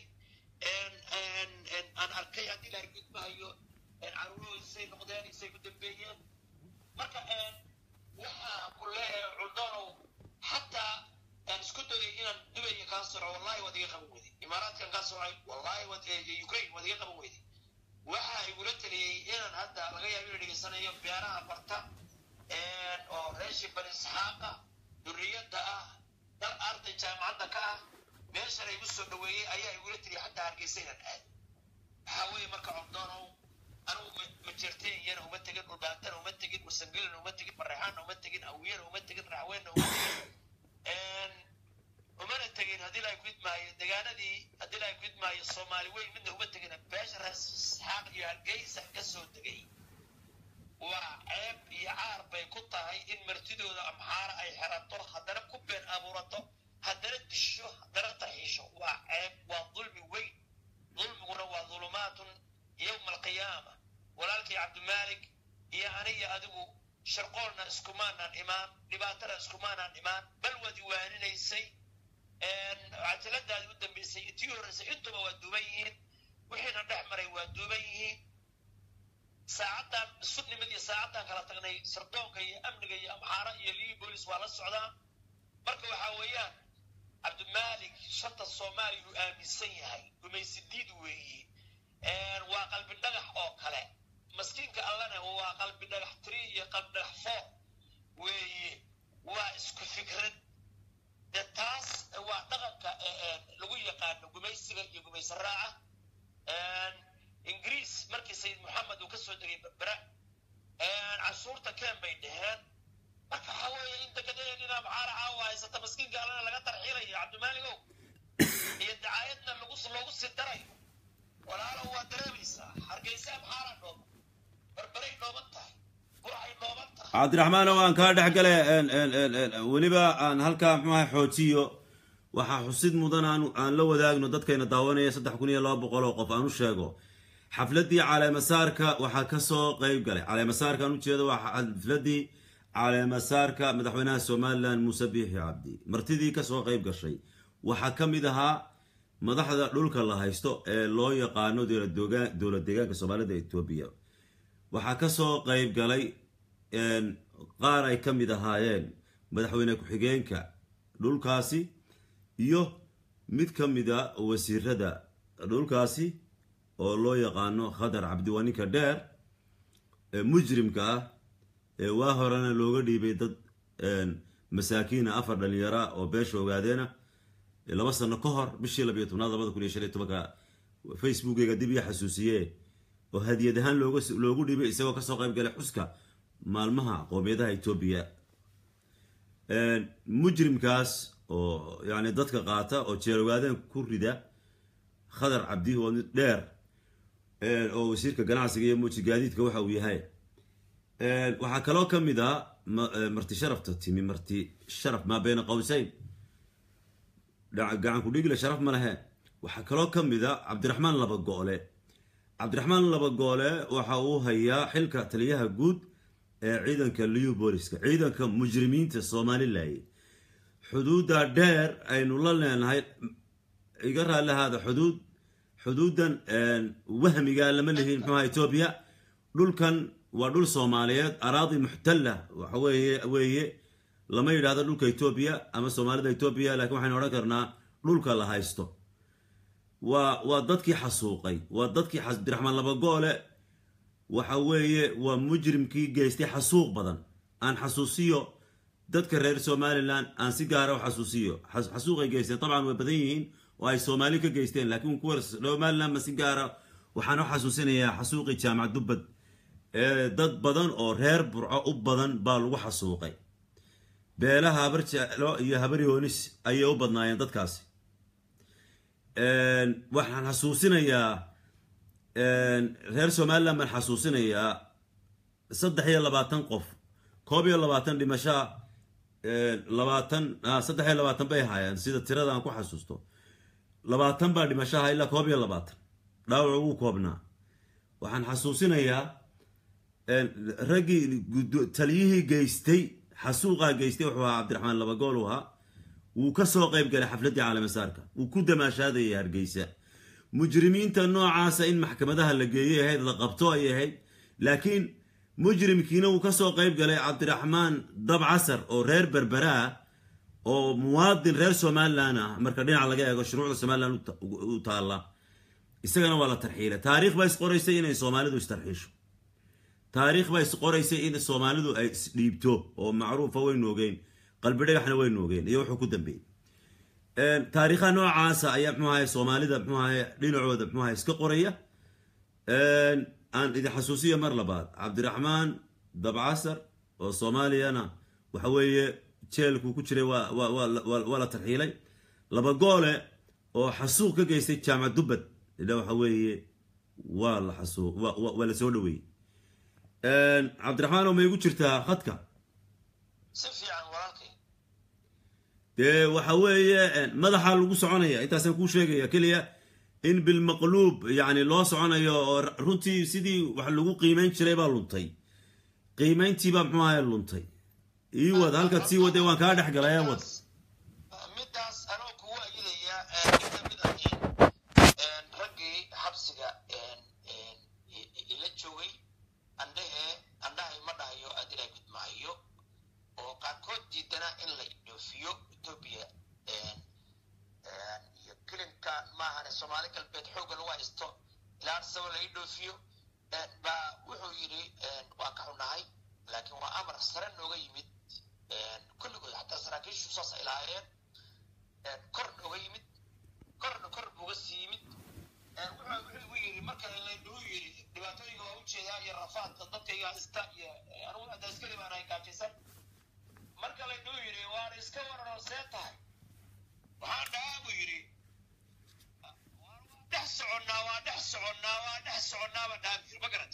aan arkay haddii laay ku idmaayo caruurahooda say noqdeen isay ku dambeeyeen marka waxaa ku leeyahay cudanow xataa aan isku dayay inaan dubaya kaa soco wallahi waad iga qaban weyday imaaraadkan kaa socay wallahi waad ukraine waad iga qaban weyday waxaa igula taliyey inaan hadda laga yaabo inuu dhegeysanayo beeraha barta oo reeshi bani isxaaqa duriyadda ah dal arday jaamacadda ka ah meeshan igu soo dhaweeyey ayaa igula taliyay xataa hargeysa inaan aad waxaa weeye marka codoonow anigu majeerteeyana uma tegin dhulbaantana uma tegin wasangelina uma tegin bareexaana uma tegin awiyana uma tegin raxweenna uma tegin umana tegin haddii laay ku idmaayo degaanadii haddii laay ku idmaayo soomaali weyn midna uma tegin beesha rees isxaaq iyo hargeysa ka soo tegay waa ceeb iyo caar bay ku tahay in martidooda amxaara ay xerato haddana ku been abuurato haddana disho haddana taxiisho waa ceeb waa dulmi weyn dulmiguna waa dulumaatun yowma alqiyaama walaalkii cabdimaalik iyo aniga adigu sharqoolna iskumaanaan imaan dhibaatana iskumaanaan imaan bal waad iwaaninaysay cajaladaadi u dambaysay tii horreysay intuba waa duuban yihiin wixiina dhex maray waa duuban yihiin saacaddan sunnimad iyo saacaddan kala tagnay sardoonka iyo amniga iyo amxaara iyo liyi boolis waa la socdaa marka waxaa weeyaan cabdimaalik shanta soomaaliya uu aaminsan yahay gumaysidiid weeye waa qalbi dhagax oo kale maskiinka allana waa qalbi dhagax tiri iyo qalbi dhagax four weeye waa isku fikrad de taas waa dhaqanka lagu yaqaano gumaysiga iyo gumaysi raaca ingiriis markii sayid moxamed uu ka soo degay berbera cashuurta keen bay dheheen marka waxaa weeye in degadaheenina maxaara caawa haysata maskiinka allana laga tarxiilayo cabdimaaligow iyo dacaayadna lagu loogu sii darayo walaalow waa dareemaysaa hargeysa maxaara dhooban berberay dhooban tahay burcay dhooban tahay cabdiraxmaanow aan kaa dhex gale weliba aan halkaa muxuu ahay xoojiyo waxaa xusid mudan aan aan la wadaagno dadkayna daawanaya saddex kun iyo laba boqol oo qof aan u sheego xafladii caleemasaarka waxaa kasoo qeyb galay caleemasaarka aan ujeedo waa xafladii caleemasaarka madaxweynaha somalilan muuse biixi cabdi martidii kasoo qeyb gashay waxaa ka mid ahaa madaxda dhulka la haysto ee loo yaqaano dowlad deegaanka soomaalida etoobiya waxaa kasoo qeyb galay qaar ay ka mid ahaayeen madaxweyne ku-xigeenka dhulkaasi iyo mid ka mida wasiirada dhulkaasi oo loo yaqaano khadar cabdiwaninka dheer ee mujrimka ah ee waa horena looga dhiibay dad masaakiina afar dhalinyara oo beesha ogaadeena laba sano ka hor bishii labiyo tobnaad labada kun iyo shan iyo tobanka facebookeyga dib iyo xasuusiye oo hadiyad ahaan looga loogu dhiibay isagoo kasoo qayb galay xuska maalmaha qoomiyadaha etoobiya mujrimkaas oo yani dadka qaata oo jeerogaadeen ku rida khadar cabdi oo mid dheer oo wasiirka ganacsiga iyo muuji gaadiidka waxa uu yahay waxaa kaloo ka mid ah marti sharafta timi marti sharaf maa bayna qowseyn gacan kudhigile sharaf ma lehe waxaa kaloo ka mid a cabdiraxmaan laba goole cabdiraxmaan laba goole waxa uu hayaa xilka taliyaha guud ee ciidanka liu booliska ciidanka mujrimiinta somalilaye xuduudda dheer aynu la leenahay iga raallihaada xuduud xuduudan wahmiga lama lihin muxuaha etoobiya dhulkan waa dhul soomaaliyeed araadi muxtalla waxa weeye weeye lama yidhahdo dhulka etoobiya ama soomaalida etoobiya lakiin waxaynu odhan karnaa dhulka la haysto waa waa dadkii xasuuqay waa dadkii abdiraxmaan labagoole waxa weeye waa mujrimkii geystay xasuuq badan aan xasuusiyo dadka reer somalilan aan si gaara u xasuusiyo xasuuqay geysteen dabcan way badan yihiin oo ay soomaali ka geysteen laakiin kuwa somalilan ma si gaara waxaan u xasuusinayaa xasuuqii jaamac dubbad ee dad badan oo reer burco u badan baa lagu xasuuqay beelaha habar jeclo iyo habar yoonis ayay u badnaayeen dadkaasi waxaan xasuusinayaa reer somalilan baan xasuusinayaa saddex iyo labaatan qof koob iyo labaatan dhimashaa labaatan saddex iyo labaatan bay ahaayeen sida tirada aan ku xasuusto labaatan baa dhimashaha ilaa koob iyo labaatan dhaawac ugu koobnaa waxaan xasuusinayaa raggii taliyihii geystay xasuuqaa geystay wuxuu ahaa cabdiraxmaan labagool u ahaa wuu ka soo qayb galay xafladdii caalamisaarka wuu ku damaashaadayay hargeysa mujrimiinta noocaasa in maxkamadaha la geeyay ahayd la qabto ay ahayd laakiin mujrimkiina wuu ka soo qayb galay cabdiraxmaan dabcasar oo reer berbera ah oo muwaadin reer somalilan ah marka dhinaca laga eego shuruucda somalilan u taalla isagana waa la tarxiilay taariikh baa isqoraysay inay soomaalidu istarxiisho taariikh baa isqoraysay in soomaalidu ay isdhiibto oo macruufa waynu ogeyn qalbi dhagaxna waynu ogeyn iyo wuxuu ku dambeeyey taariikhaha noocaasa ayaa mxuu ahay soomaalida mxuu ahay dhinacooda mxuu ahay iska qoraya aan idin xasuusiya mar labaad cabdiraxmaan dabcasar oo soomaaliyana waxa weeye jeelku ku jiray waa la tarxiilay laba goole oo xasuuq ka geystay jaamac dubbad ila waxa weeye waa la xasuuq waa la soo dhaweeyey cabdiraxmaan oo ma igu jirtaa khadka si fiican walaalkay dee waxa weeye madaxa lagu soconaya intaasaan kuu sheegaya keliya in bilmaqluub yani loo soconayo oo runtii sidii wax lagu qiimeyn jiray baa luntay qiimeyntiibaa muxuu ahay luntay ii wad halkaad sii wadee waan kaa dhex galay ee wad midaas anoo kugu ayidaya inta mid ahiin raggii xabsiga ila joogay andhahe andhahay ma dhahayo adilaa gudmaayo oo qaarkood diidana in la idhoofiyo etoobiya iyo kilinka maahane soomaali galbeed xoogga lagu haysto ilaa arsaba la idhoofiyo baa wuxuu yidhi waa ka xunahay laakiin waa amar sare nooga yimid kulligood xataa saraakiishu saas ay lahaayeen kor nooga yimid korna kor buuga sii yimid wuxuu igu yidhi marka laydhuu yidhi dhibaatooyinka waa ujeedaa iyo rafaadka dadkayga haysta iyo anugu hadda iskali baan ay gaajaysan marka laydhuu yidhi waan iska waranoo see tahay waxaan dhahaa buu yidhi dhex soconnaa waa dhex soconnaa waa dhex soconnaa baan dhahaa buu yidhi ma garata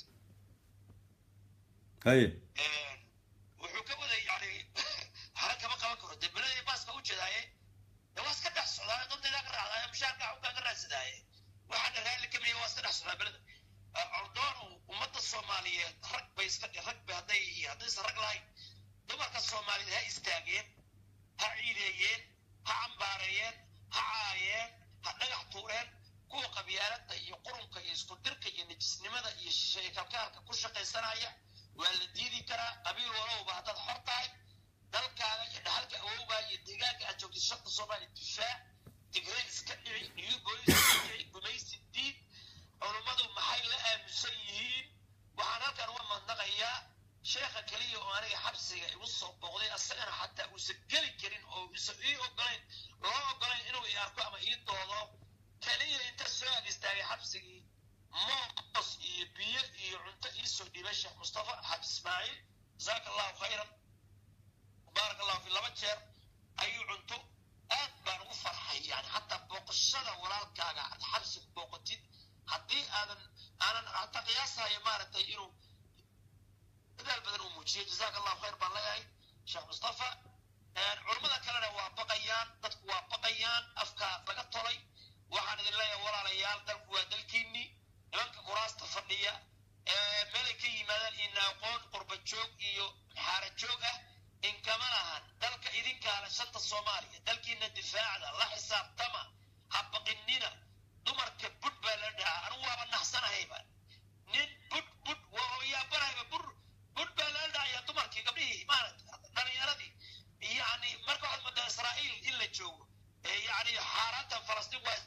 haye wuxuu ka waday yani hara kama qaban karo dee belada baaska u jeedaaye dee waa iska dhex socdaa dadaydaa ka raacdaa mushaarka xukaa ka raadsadaaye waxaana raalli kamaya waa iska dhex socdaa belada ordoonu ummadda soomaaliyeed rag bay iska rag bay hadday haddaysan rag lahayn dumarka soomaaliyeed ha istaageen ha ciideeyeen ha cambaareeyeen ha caayeen ha dhagax tuureen kuwa qabyaaladda iyo qurunka iyo isku dirka iyo nijisnimada iyo shisheeye kalkaalka ku shaqaysanaya waa la diidi karaa qabiil walowba haddaad xor tahay dalkaaga iyo dhaxalka awowgaa iyo deegaanka aad joogtid shaqda soomaaliya difaac tigre iska dhici new bolis iska dhici gumaysi diid culummadu maxay la aaminsan yihiin waxaan halkan uga madnaqayaa sheekha keliya oo aniga xabsiga igu soo booqday asagana xataa uusan geli karin oo uusan ii ogolayn loo ogolayn inuu i arko ama ii doodo keliya inta soo ag istaagay xabsigii moos iyo biyo iyo cunto ii soo dhiibay sheekh mustafa xaab ismaaciil jasaaka allahu khayran baarak allahu fi laba jeer ayuu cunto aad baan ugu farxay yani xataa booqashada walaalkaaga aad xabsiga booqatid haddii aadan aanan hataa qiyaasayo maaragtay inuu dadaal badan uu muujiyey jasaaka allahu khayr baan leeyahay sheekh mustafa culummada kalena waa baqayaan dadku waa baqayaan afkaa laga tolay waxaan idin leeyahay walaalayaal dalku waa dalkiinnii nimanka kuraasta fadhiya meelay ka yimaadaan ina aqoon qurba joog iyo xaara joog ah inkama lahan dalka idinkaale shanta soomaaliya dalkiina difaacda la xisaabtama ha baqinina dumarka budh baa la dhahaa anigu waaba naxsanahayba nin budh budh waa hooyaabanahayba bur budh baa lala dhahayaa dumarkii gabdhihii maaragta dhalinyaradii yani marka waxaad moodaa israa'iil in la joogo ee yani xaaraantan falastiin waa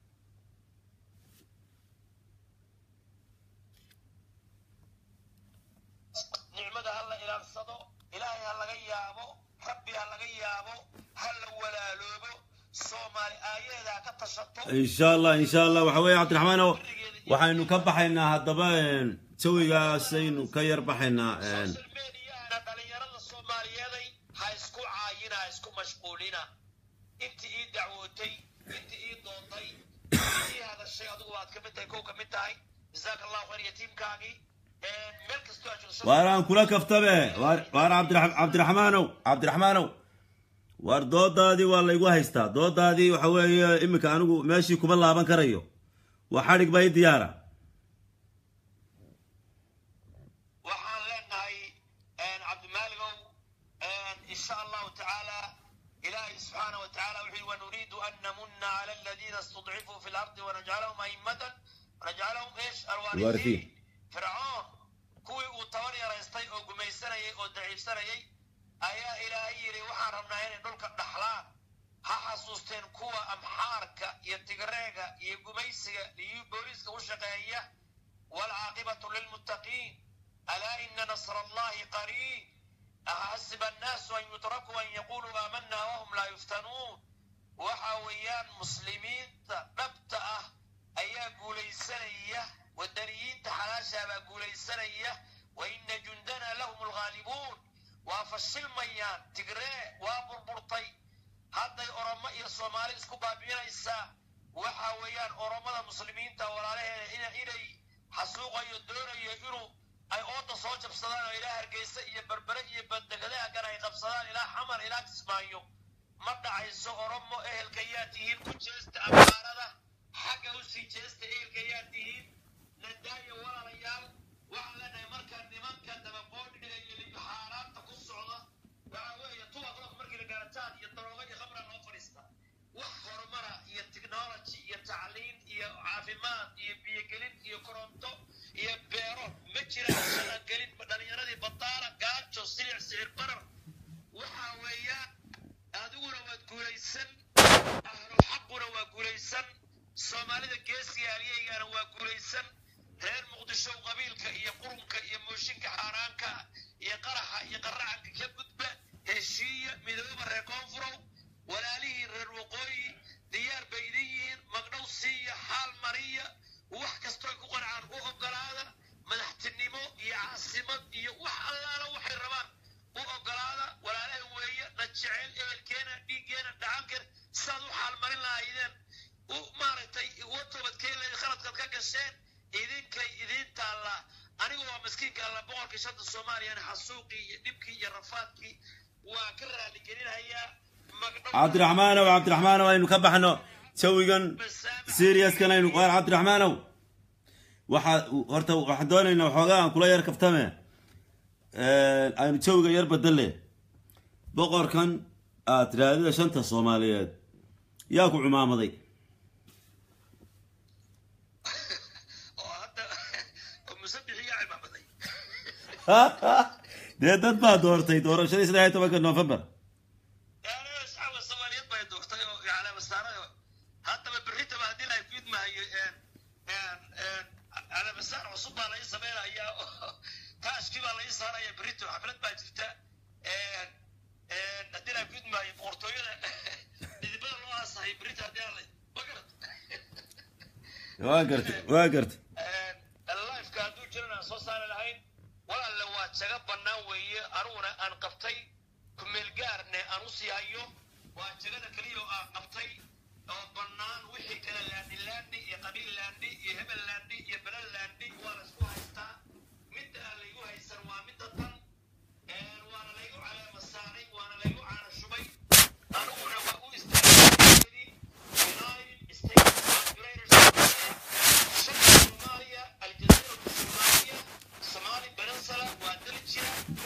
nicmada ha la ilaalsado ilaahay ha laga yaabo rabbi ha laga yaabo ha la walaaloobo soomaali aayaheeda ha ka tashato insha allah insha allah waxa weeye cabdiraxmaan oo waxaynu ka baxaynaa haddaba jawigaasaynu ka yar baxaynaa social mediahana dhalinyarada soomaaliyeeday ha isku caayina ha isku mashquulina intii ii dacwootay intii ii doontay intii ii hadashay adigu waad kamid tahay kow kamid tahay jazaaka allahu khayr yatiimkaagii meel kastoo aad joogto waar aan kula kaftabe waar waar cabdira- cabdiraxmaanow cabdiraxmaanow waar doodaadii waa laygu haystaa doodaadii waxa weeye iminka anigu meeshii kuma laaban karayo waa xadhig baa i diyaara waxaan leenahay cabdimaaligow insha allahu tacaala ilaahay subxaana wa tacaala wuxuu yihi wanuriidu an namuna cala aladiina istudcifuu fi lardi wanajcalahum a'immatan wanajcalahum eesh Alwarithiin. alwaarihiin fircoon kuwii uu tabar yaraystay oo gumaysanayay oo daciifsanayay ayaa ilaahay yidhi waxaan rabnaa inay dhulka dhaxlaan ha xasuusteen kuwa amxaarka iyo tigreega iyo gumaysiga iyo booliiska u shaqeeya والعاقبة للمتقين ألا إن نصر الله قريب أحسب الناس أن يتركوا أن يقولوا آمنا وهم لا يفتنون وحاويان مسلمين نبتأ أيا قولي سنية والدريين تحلاشا قولي سنية وإن جندنا لهم الغالبون وافشل ميان تقري وابربرطي hadday oromo iyo soomaali isku baabi'inaysaa waxa weeyaan oromada muslimiinta walaalaheeda ina inay xasuuqayo doonayo inuu ay ooda soo jabsadaan oo ilaa hargeysa iyo berbere iyo bandegadaha kan ay qabsadaan ilaa xamar ilaa kismaayo ma dhacayso oromo ehelka yaa tihiin ku jeesta abaarada xagga usii jeesta ehelka yaa tihiin nadaayo walaalayaal waxaan leenahay markaa nimanka dabaqoodhiga iyo xaaraanta ku socda waxa weeye tuwaqlaq markii la gaarataan iyo darooga iyo khamra loo fadhiista wax horumara iyo technology iyo tacliin iyo caafimaad iyo biyogelin iyo koronto iyo beero ma jiraan shaqagelin dhalinyaradii badaala gaajo silic sicir barar waxa weeyaan adiguna waad guulaysan ahlul xaquna waa guulaysan soomaalida geesiga halyeygana waa guulaysan reer muqdisho qabiilka iyo qurunka iyo mooshinka xaaraanka iyo qaraxa iyo qaracanka ka gudba heshiiya midooba reer koonfurow walaalihii reer waqooyi diyaar bay idin yihiin magdhow siiya xaal mariya wax kastoo ku qancaan u ogolaada madaxtinimo iyo caasimad iyo wax allaala waxay rabaan u ogolaada walaalaha weeye na jecel ehelkeena dhiiggeena dhacankeena sidaad u xaalmarin lahaydeen u maaragtay uga toobadkeen lahayd khaladkaad ka gasheen idinkay idiin taallaa anigu waa maskiinka alla boqolkii shanta soomaaliyana xasuuqii iyo dhibkii iyo rafaadkii waa ka raaligelinayaa magdhow cabdiraxmaanow cabdiraxmaanow aynu ka baxno jawigan seriaskan aynu waar cabdiraxmaanow waxaa horta waxaan doonaynaa waxoogaa aan kula yar kaftame aynu jawiga yar bedelle boqorkan aad tiraadida shanta soomaaliyeed yaa ku cumaamaday oo hadda oo musabixi yaa cimaamaday dee dad baa doortay doorashadii saddex iyo tobanka november yaani asxaabka soomaaliyeed bay doortay oo yacni masaarada haddaba berritaba haddii la ku idmahayo calaamasaar cusub baa lai sameynaya oo taashkii baa lai saaraya berrito xaflad baa jirta haddii la ku idmahayo boqortooyada dhidibada loo aasahay berrito haddii aan la ma garat waa gartay waa gartay lifeka hadduu jiran aan soo saari lahayn walaalle waa jaga bannaan weeye aniguna aan qabtay kumeelgaarne aan usii hayo waa jagada keliya oo aan qabtay oo bannaan wixii kale laandhi laandhi iyo qabiil laandhi iyo hebel laandhi iyo belel laandhi waa la isku haystaa midda aan laygu haysan waa midda tan waana laygu caleema saaray waana laygu caana shubay aniguna waa u istaagay United States Federators شمال صوماليا الجزيرة الصومالية صومالي بنسلة ودلجيا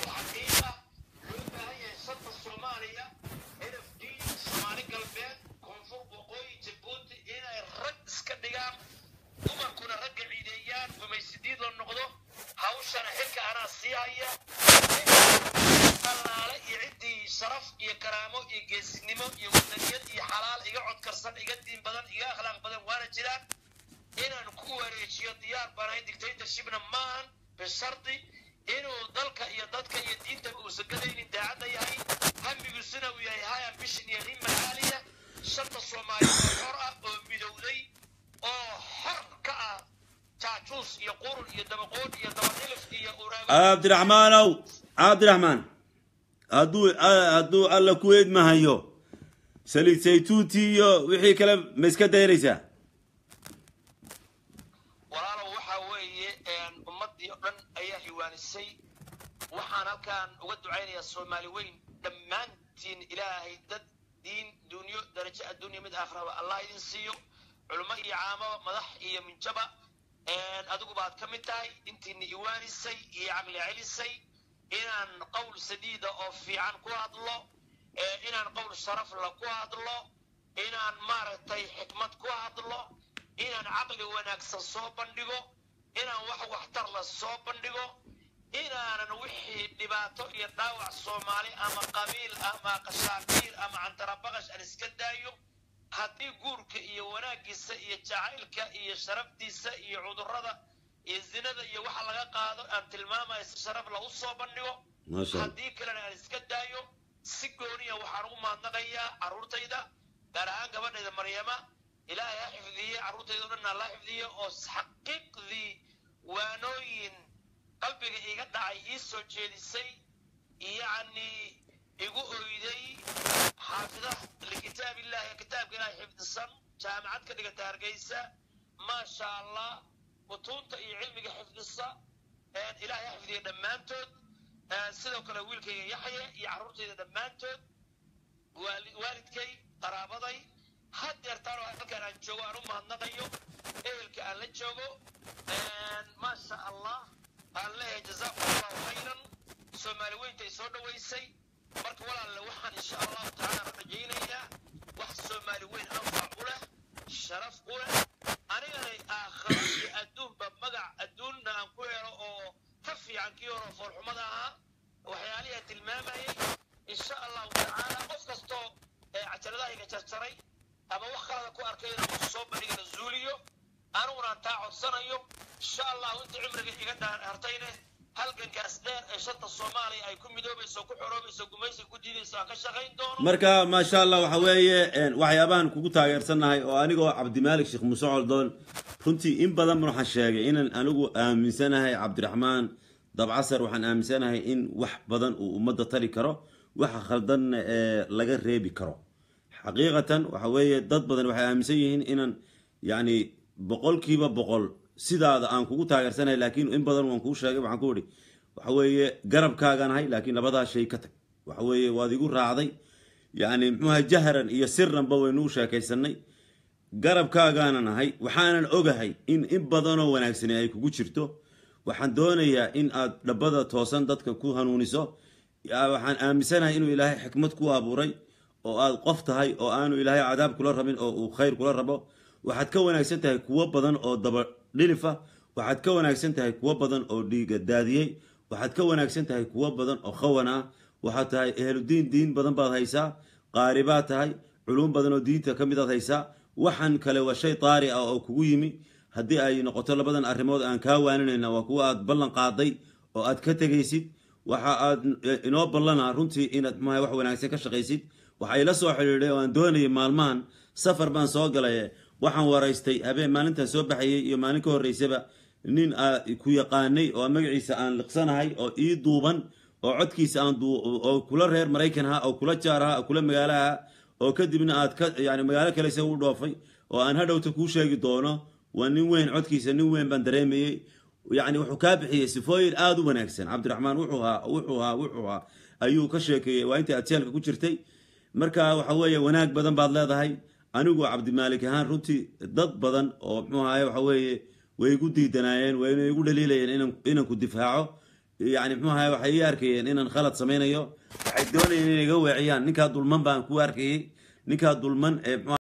toosan iga diin badan iga akhlaaq badan waana jiraan inaan ku wareejiyo diyaar banahay dictatorshipna maahan bishardi inuu dalka iyo dadka iyo diinta uusan gadaynin daacadda yahay hamigiisuna uu yahay high ambition iyo himma caaliya shanta soomaaliyeed oo xor ah oo midowday oo xor ka ah jaajuus iyo qurun iyo dabaqoon iyo dabadhilif iyo uraago cabdiraxmaanow cabdiraxmaan hadduu hadduu alla ku eedmahayo saliid saytuunti iyo wixii kale ma iska daynaysaa walaalow waxa weeye ummaddii oo dhan ayaa hiwaanisay waxaan halkaan uga ducaynayaa soomaali weyn dhammaantiin ilaahay dad diin dunyo darajo adduunya mid aakhiraba allah idin siiyo culummo iyo caamaba madax iyo minjaba adigu baad ka mid tahay intiina iwaanisay iyo caqli celisay inaan qowl sadiida oo fiican ku hadlo inaan qowl sharafla ku hadlo inaan maaragtay xikmad ku hadlo inaan caqli wanaagsan soo bandhigo inaan wax waxtar la soo bandhigo inaanan wixii dhibaato iyo dhaawac soomaali ama qabiil ama qashaabiir ama cantarabaqash aan iska daayo haddii guurka iyo wanaaggiisa iyo jacaylka iyo sharaftiisa iyo cudurrada iyo zinada iyo waxa laga qaado aan tilmaamaya si sharaf la u soo bandhigo maasha allah haddii kalena aan iska daayo si gooniya waxaan ugu mahadnaqayaa carruurtayda gaar ahaan gabadhayda maryama ilaahay ha xifdiye carruurtayda o dhan alla xifdiye oo xaqiiqdii waanooyin qalbiga iga dhacay ii soo jeedisay yacni igu oyday xaafida likitaab illahi kitaabka ilaahay xifdisan jaamacad ka dhigata hargeysa maasha allah mutuunta iyo cilmiga xifdisa ilaahay ha xifdiye dhammaantood sidoo kale wiilkayga yaxye iyo carruurtayda dhammaantood waali- waalidkay qaraabaday hadeertaan oo halkaan aan joogo aan u mahadnaqayo ehelka aan la joogo maasha allah aan leeyahay jazaakum allahu khayran soomaali weyntay soo dhowaysay marka walaalle waxaan insha allahu tacaala rajaynayaa wax soomaali weyn anfac u leh sharaf u leh aniganay aakhiro iyo adduunba magac adduunna aan ku helo oo ka fiican kii hore foolxumada ahaa waxyaalihi aan tilmaamayay insha allahu tacaala qof kastoo ee cajaladahayga jarjaray ama wax kalada ku arkay inaan soo bandhigana zuuliyo aniguna aan taa codsanayo insha allahu inta cimriga iga dhaan hartayne halgankaas dheer ee shanta soomaaliya ay ku midoobayso ku xoroobayso gumaysiga ku diidayso aan ka shaqayn doono marka maasha allah waxa weeye een, waxyaabahan kugu taageersannahay oo anigoo cabdimaalik sheekh muuse coldoon runtii in badan ban waxaan sheegay inaan anigu aaminsanahay cabdiraxmaan dabcasar waxaan aaminsanahay in wax badan uu ummadda tari karo waxa khaldanna ee laga reebi karo xaqiiqatan waxa weeye dad badan waxay aaminsan yihiin inaan yacni boqolkiiba boqol sidaada aan kugu taageersanahay laakiin in badan waan kuu sheegay waxaan ku idhi waxa weeye garabkaaganahay laakiin labadaa shay ka tag waxa weeye waad igu raacday yacni muxuuha jahran iyo siranba waynu u sheekaysanay garabkaagaana nahay waxaanan ogahay in in badanoo wanaagsani ay kugu jirto waxaan doonayaa in aad dhabbada toosan dadka ku hanuuniso yaa waxaan aaminsanahay inuu ilaahay xikmad ku abuuray oo aad qof tahay oo aanu ilaahay cadaab kula rabin oo uu khayr kula rabo waxaad ka wanaagsan tahay kuwo badan oo daba dhilifa waxaad ka wanaagsan tahay kuwo badan oo dhiiga daadiyey waxaad ka wanaagsan tahay kuwo badan oo khawan ah waxaad tahay ehludiin diin badan baad haysaa qaari baad tahay culuum badan oo diinta ka midaad haysaa waxan kale waa shay taari ah oo kugu yimi haddii ay noqoto labadan arrimood aan kaa waaninayna waa kuwa aad ballan qaaday oo aad ka tegaysid waxa aad inoo ballana runtii inaad maxaa wax wanaagsan ka shaqaysid waxa ila soo xidhiidhay oo aan doonayay maalmahan safar baan soo galay waxaan waraystay habeen maalintan soo baxayay iyo maalin ka horreysaba nin aa ku yaqaanay oo magaciisa aan liqsanahay oo ii duuban oo codkiisa aan duu oo kula reer maraykan ha oo kula jaar ha oo kula magaalo ha oo kadibna aad ka yani magaalo kale isaga u dhoofay oo aan hadhowta kuu sheegi doono waa nin weyn codkiisa nin weyn baan dareemayey yani wuxuu kaa bixiyey sifooyin aada u wanaagsan cabdiraxmaan wuxuu haa wuxuu haa wuxuu haa ayuu ka sheekeeyey waa intii aad jeelka ku jirtay marka waxa weeye wanaag badan baad leedahay anigu cabdimaalik ahaan runtii dad badan oo muxuu ahaye waxa weeye way igu diidanaayeen wayna igu dhaliilayeen inaan inaan ku difaaco yani muxuu ahaye waxay ii arkayeen inaan khalad samaynayo waxay doonayeen inay iga weeciyaan ninkaa dulman baan ku arkayey ninkaa dulman ee muxuu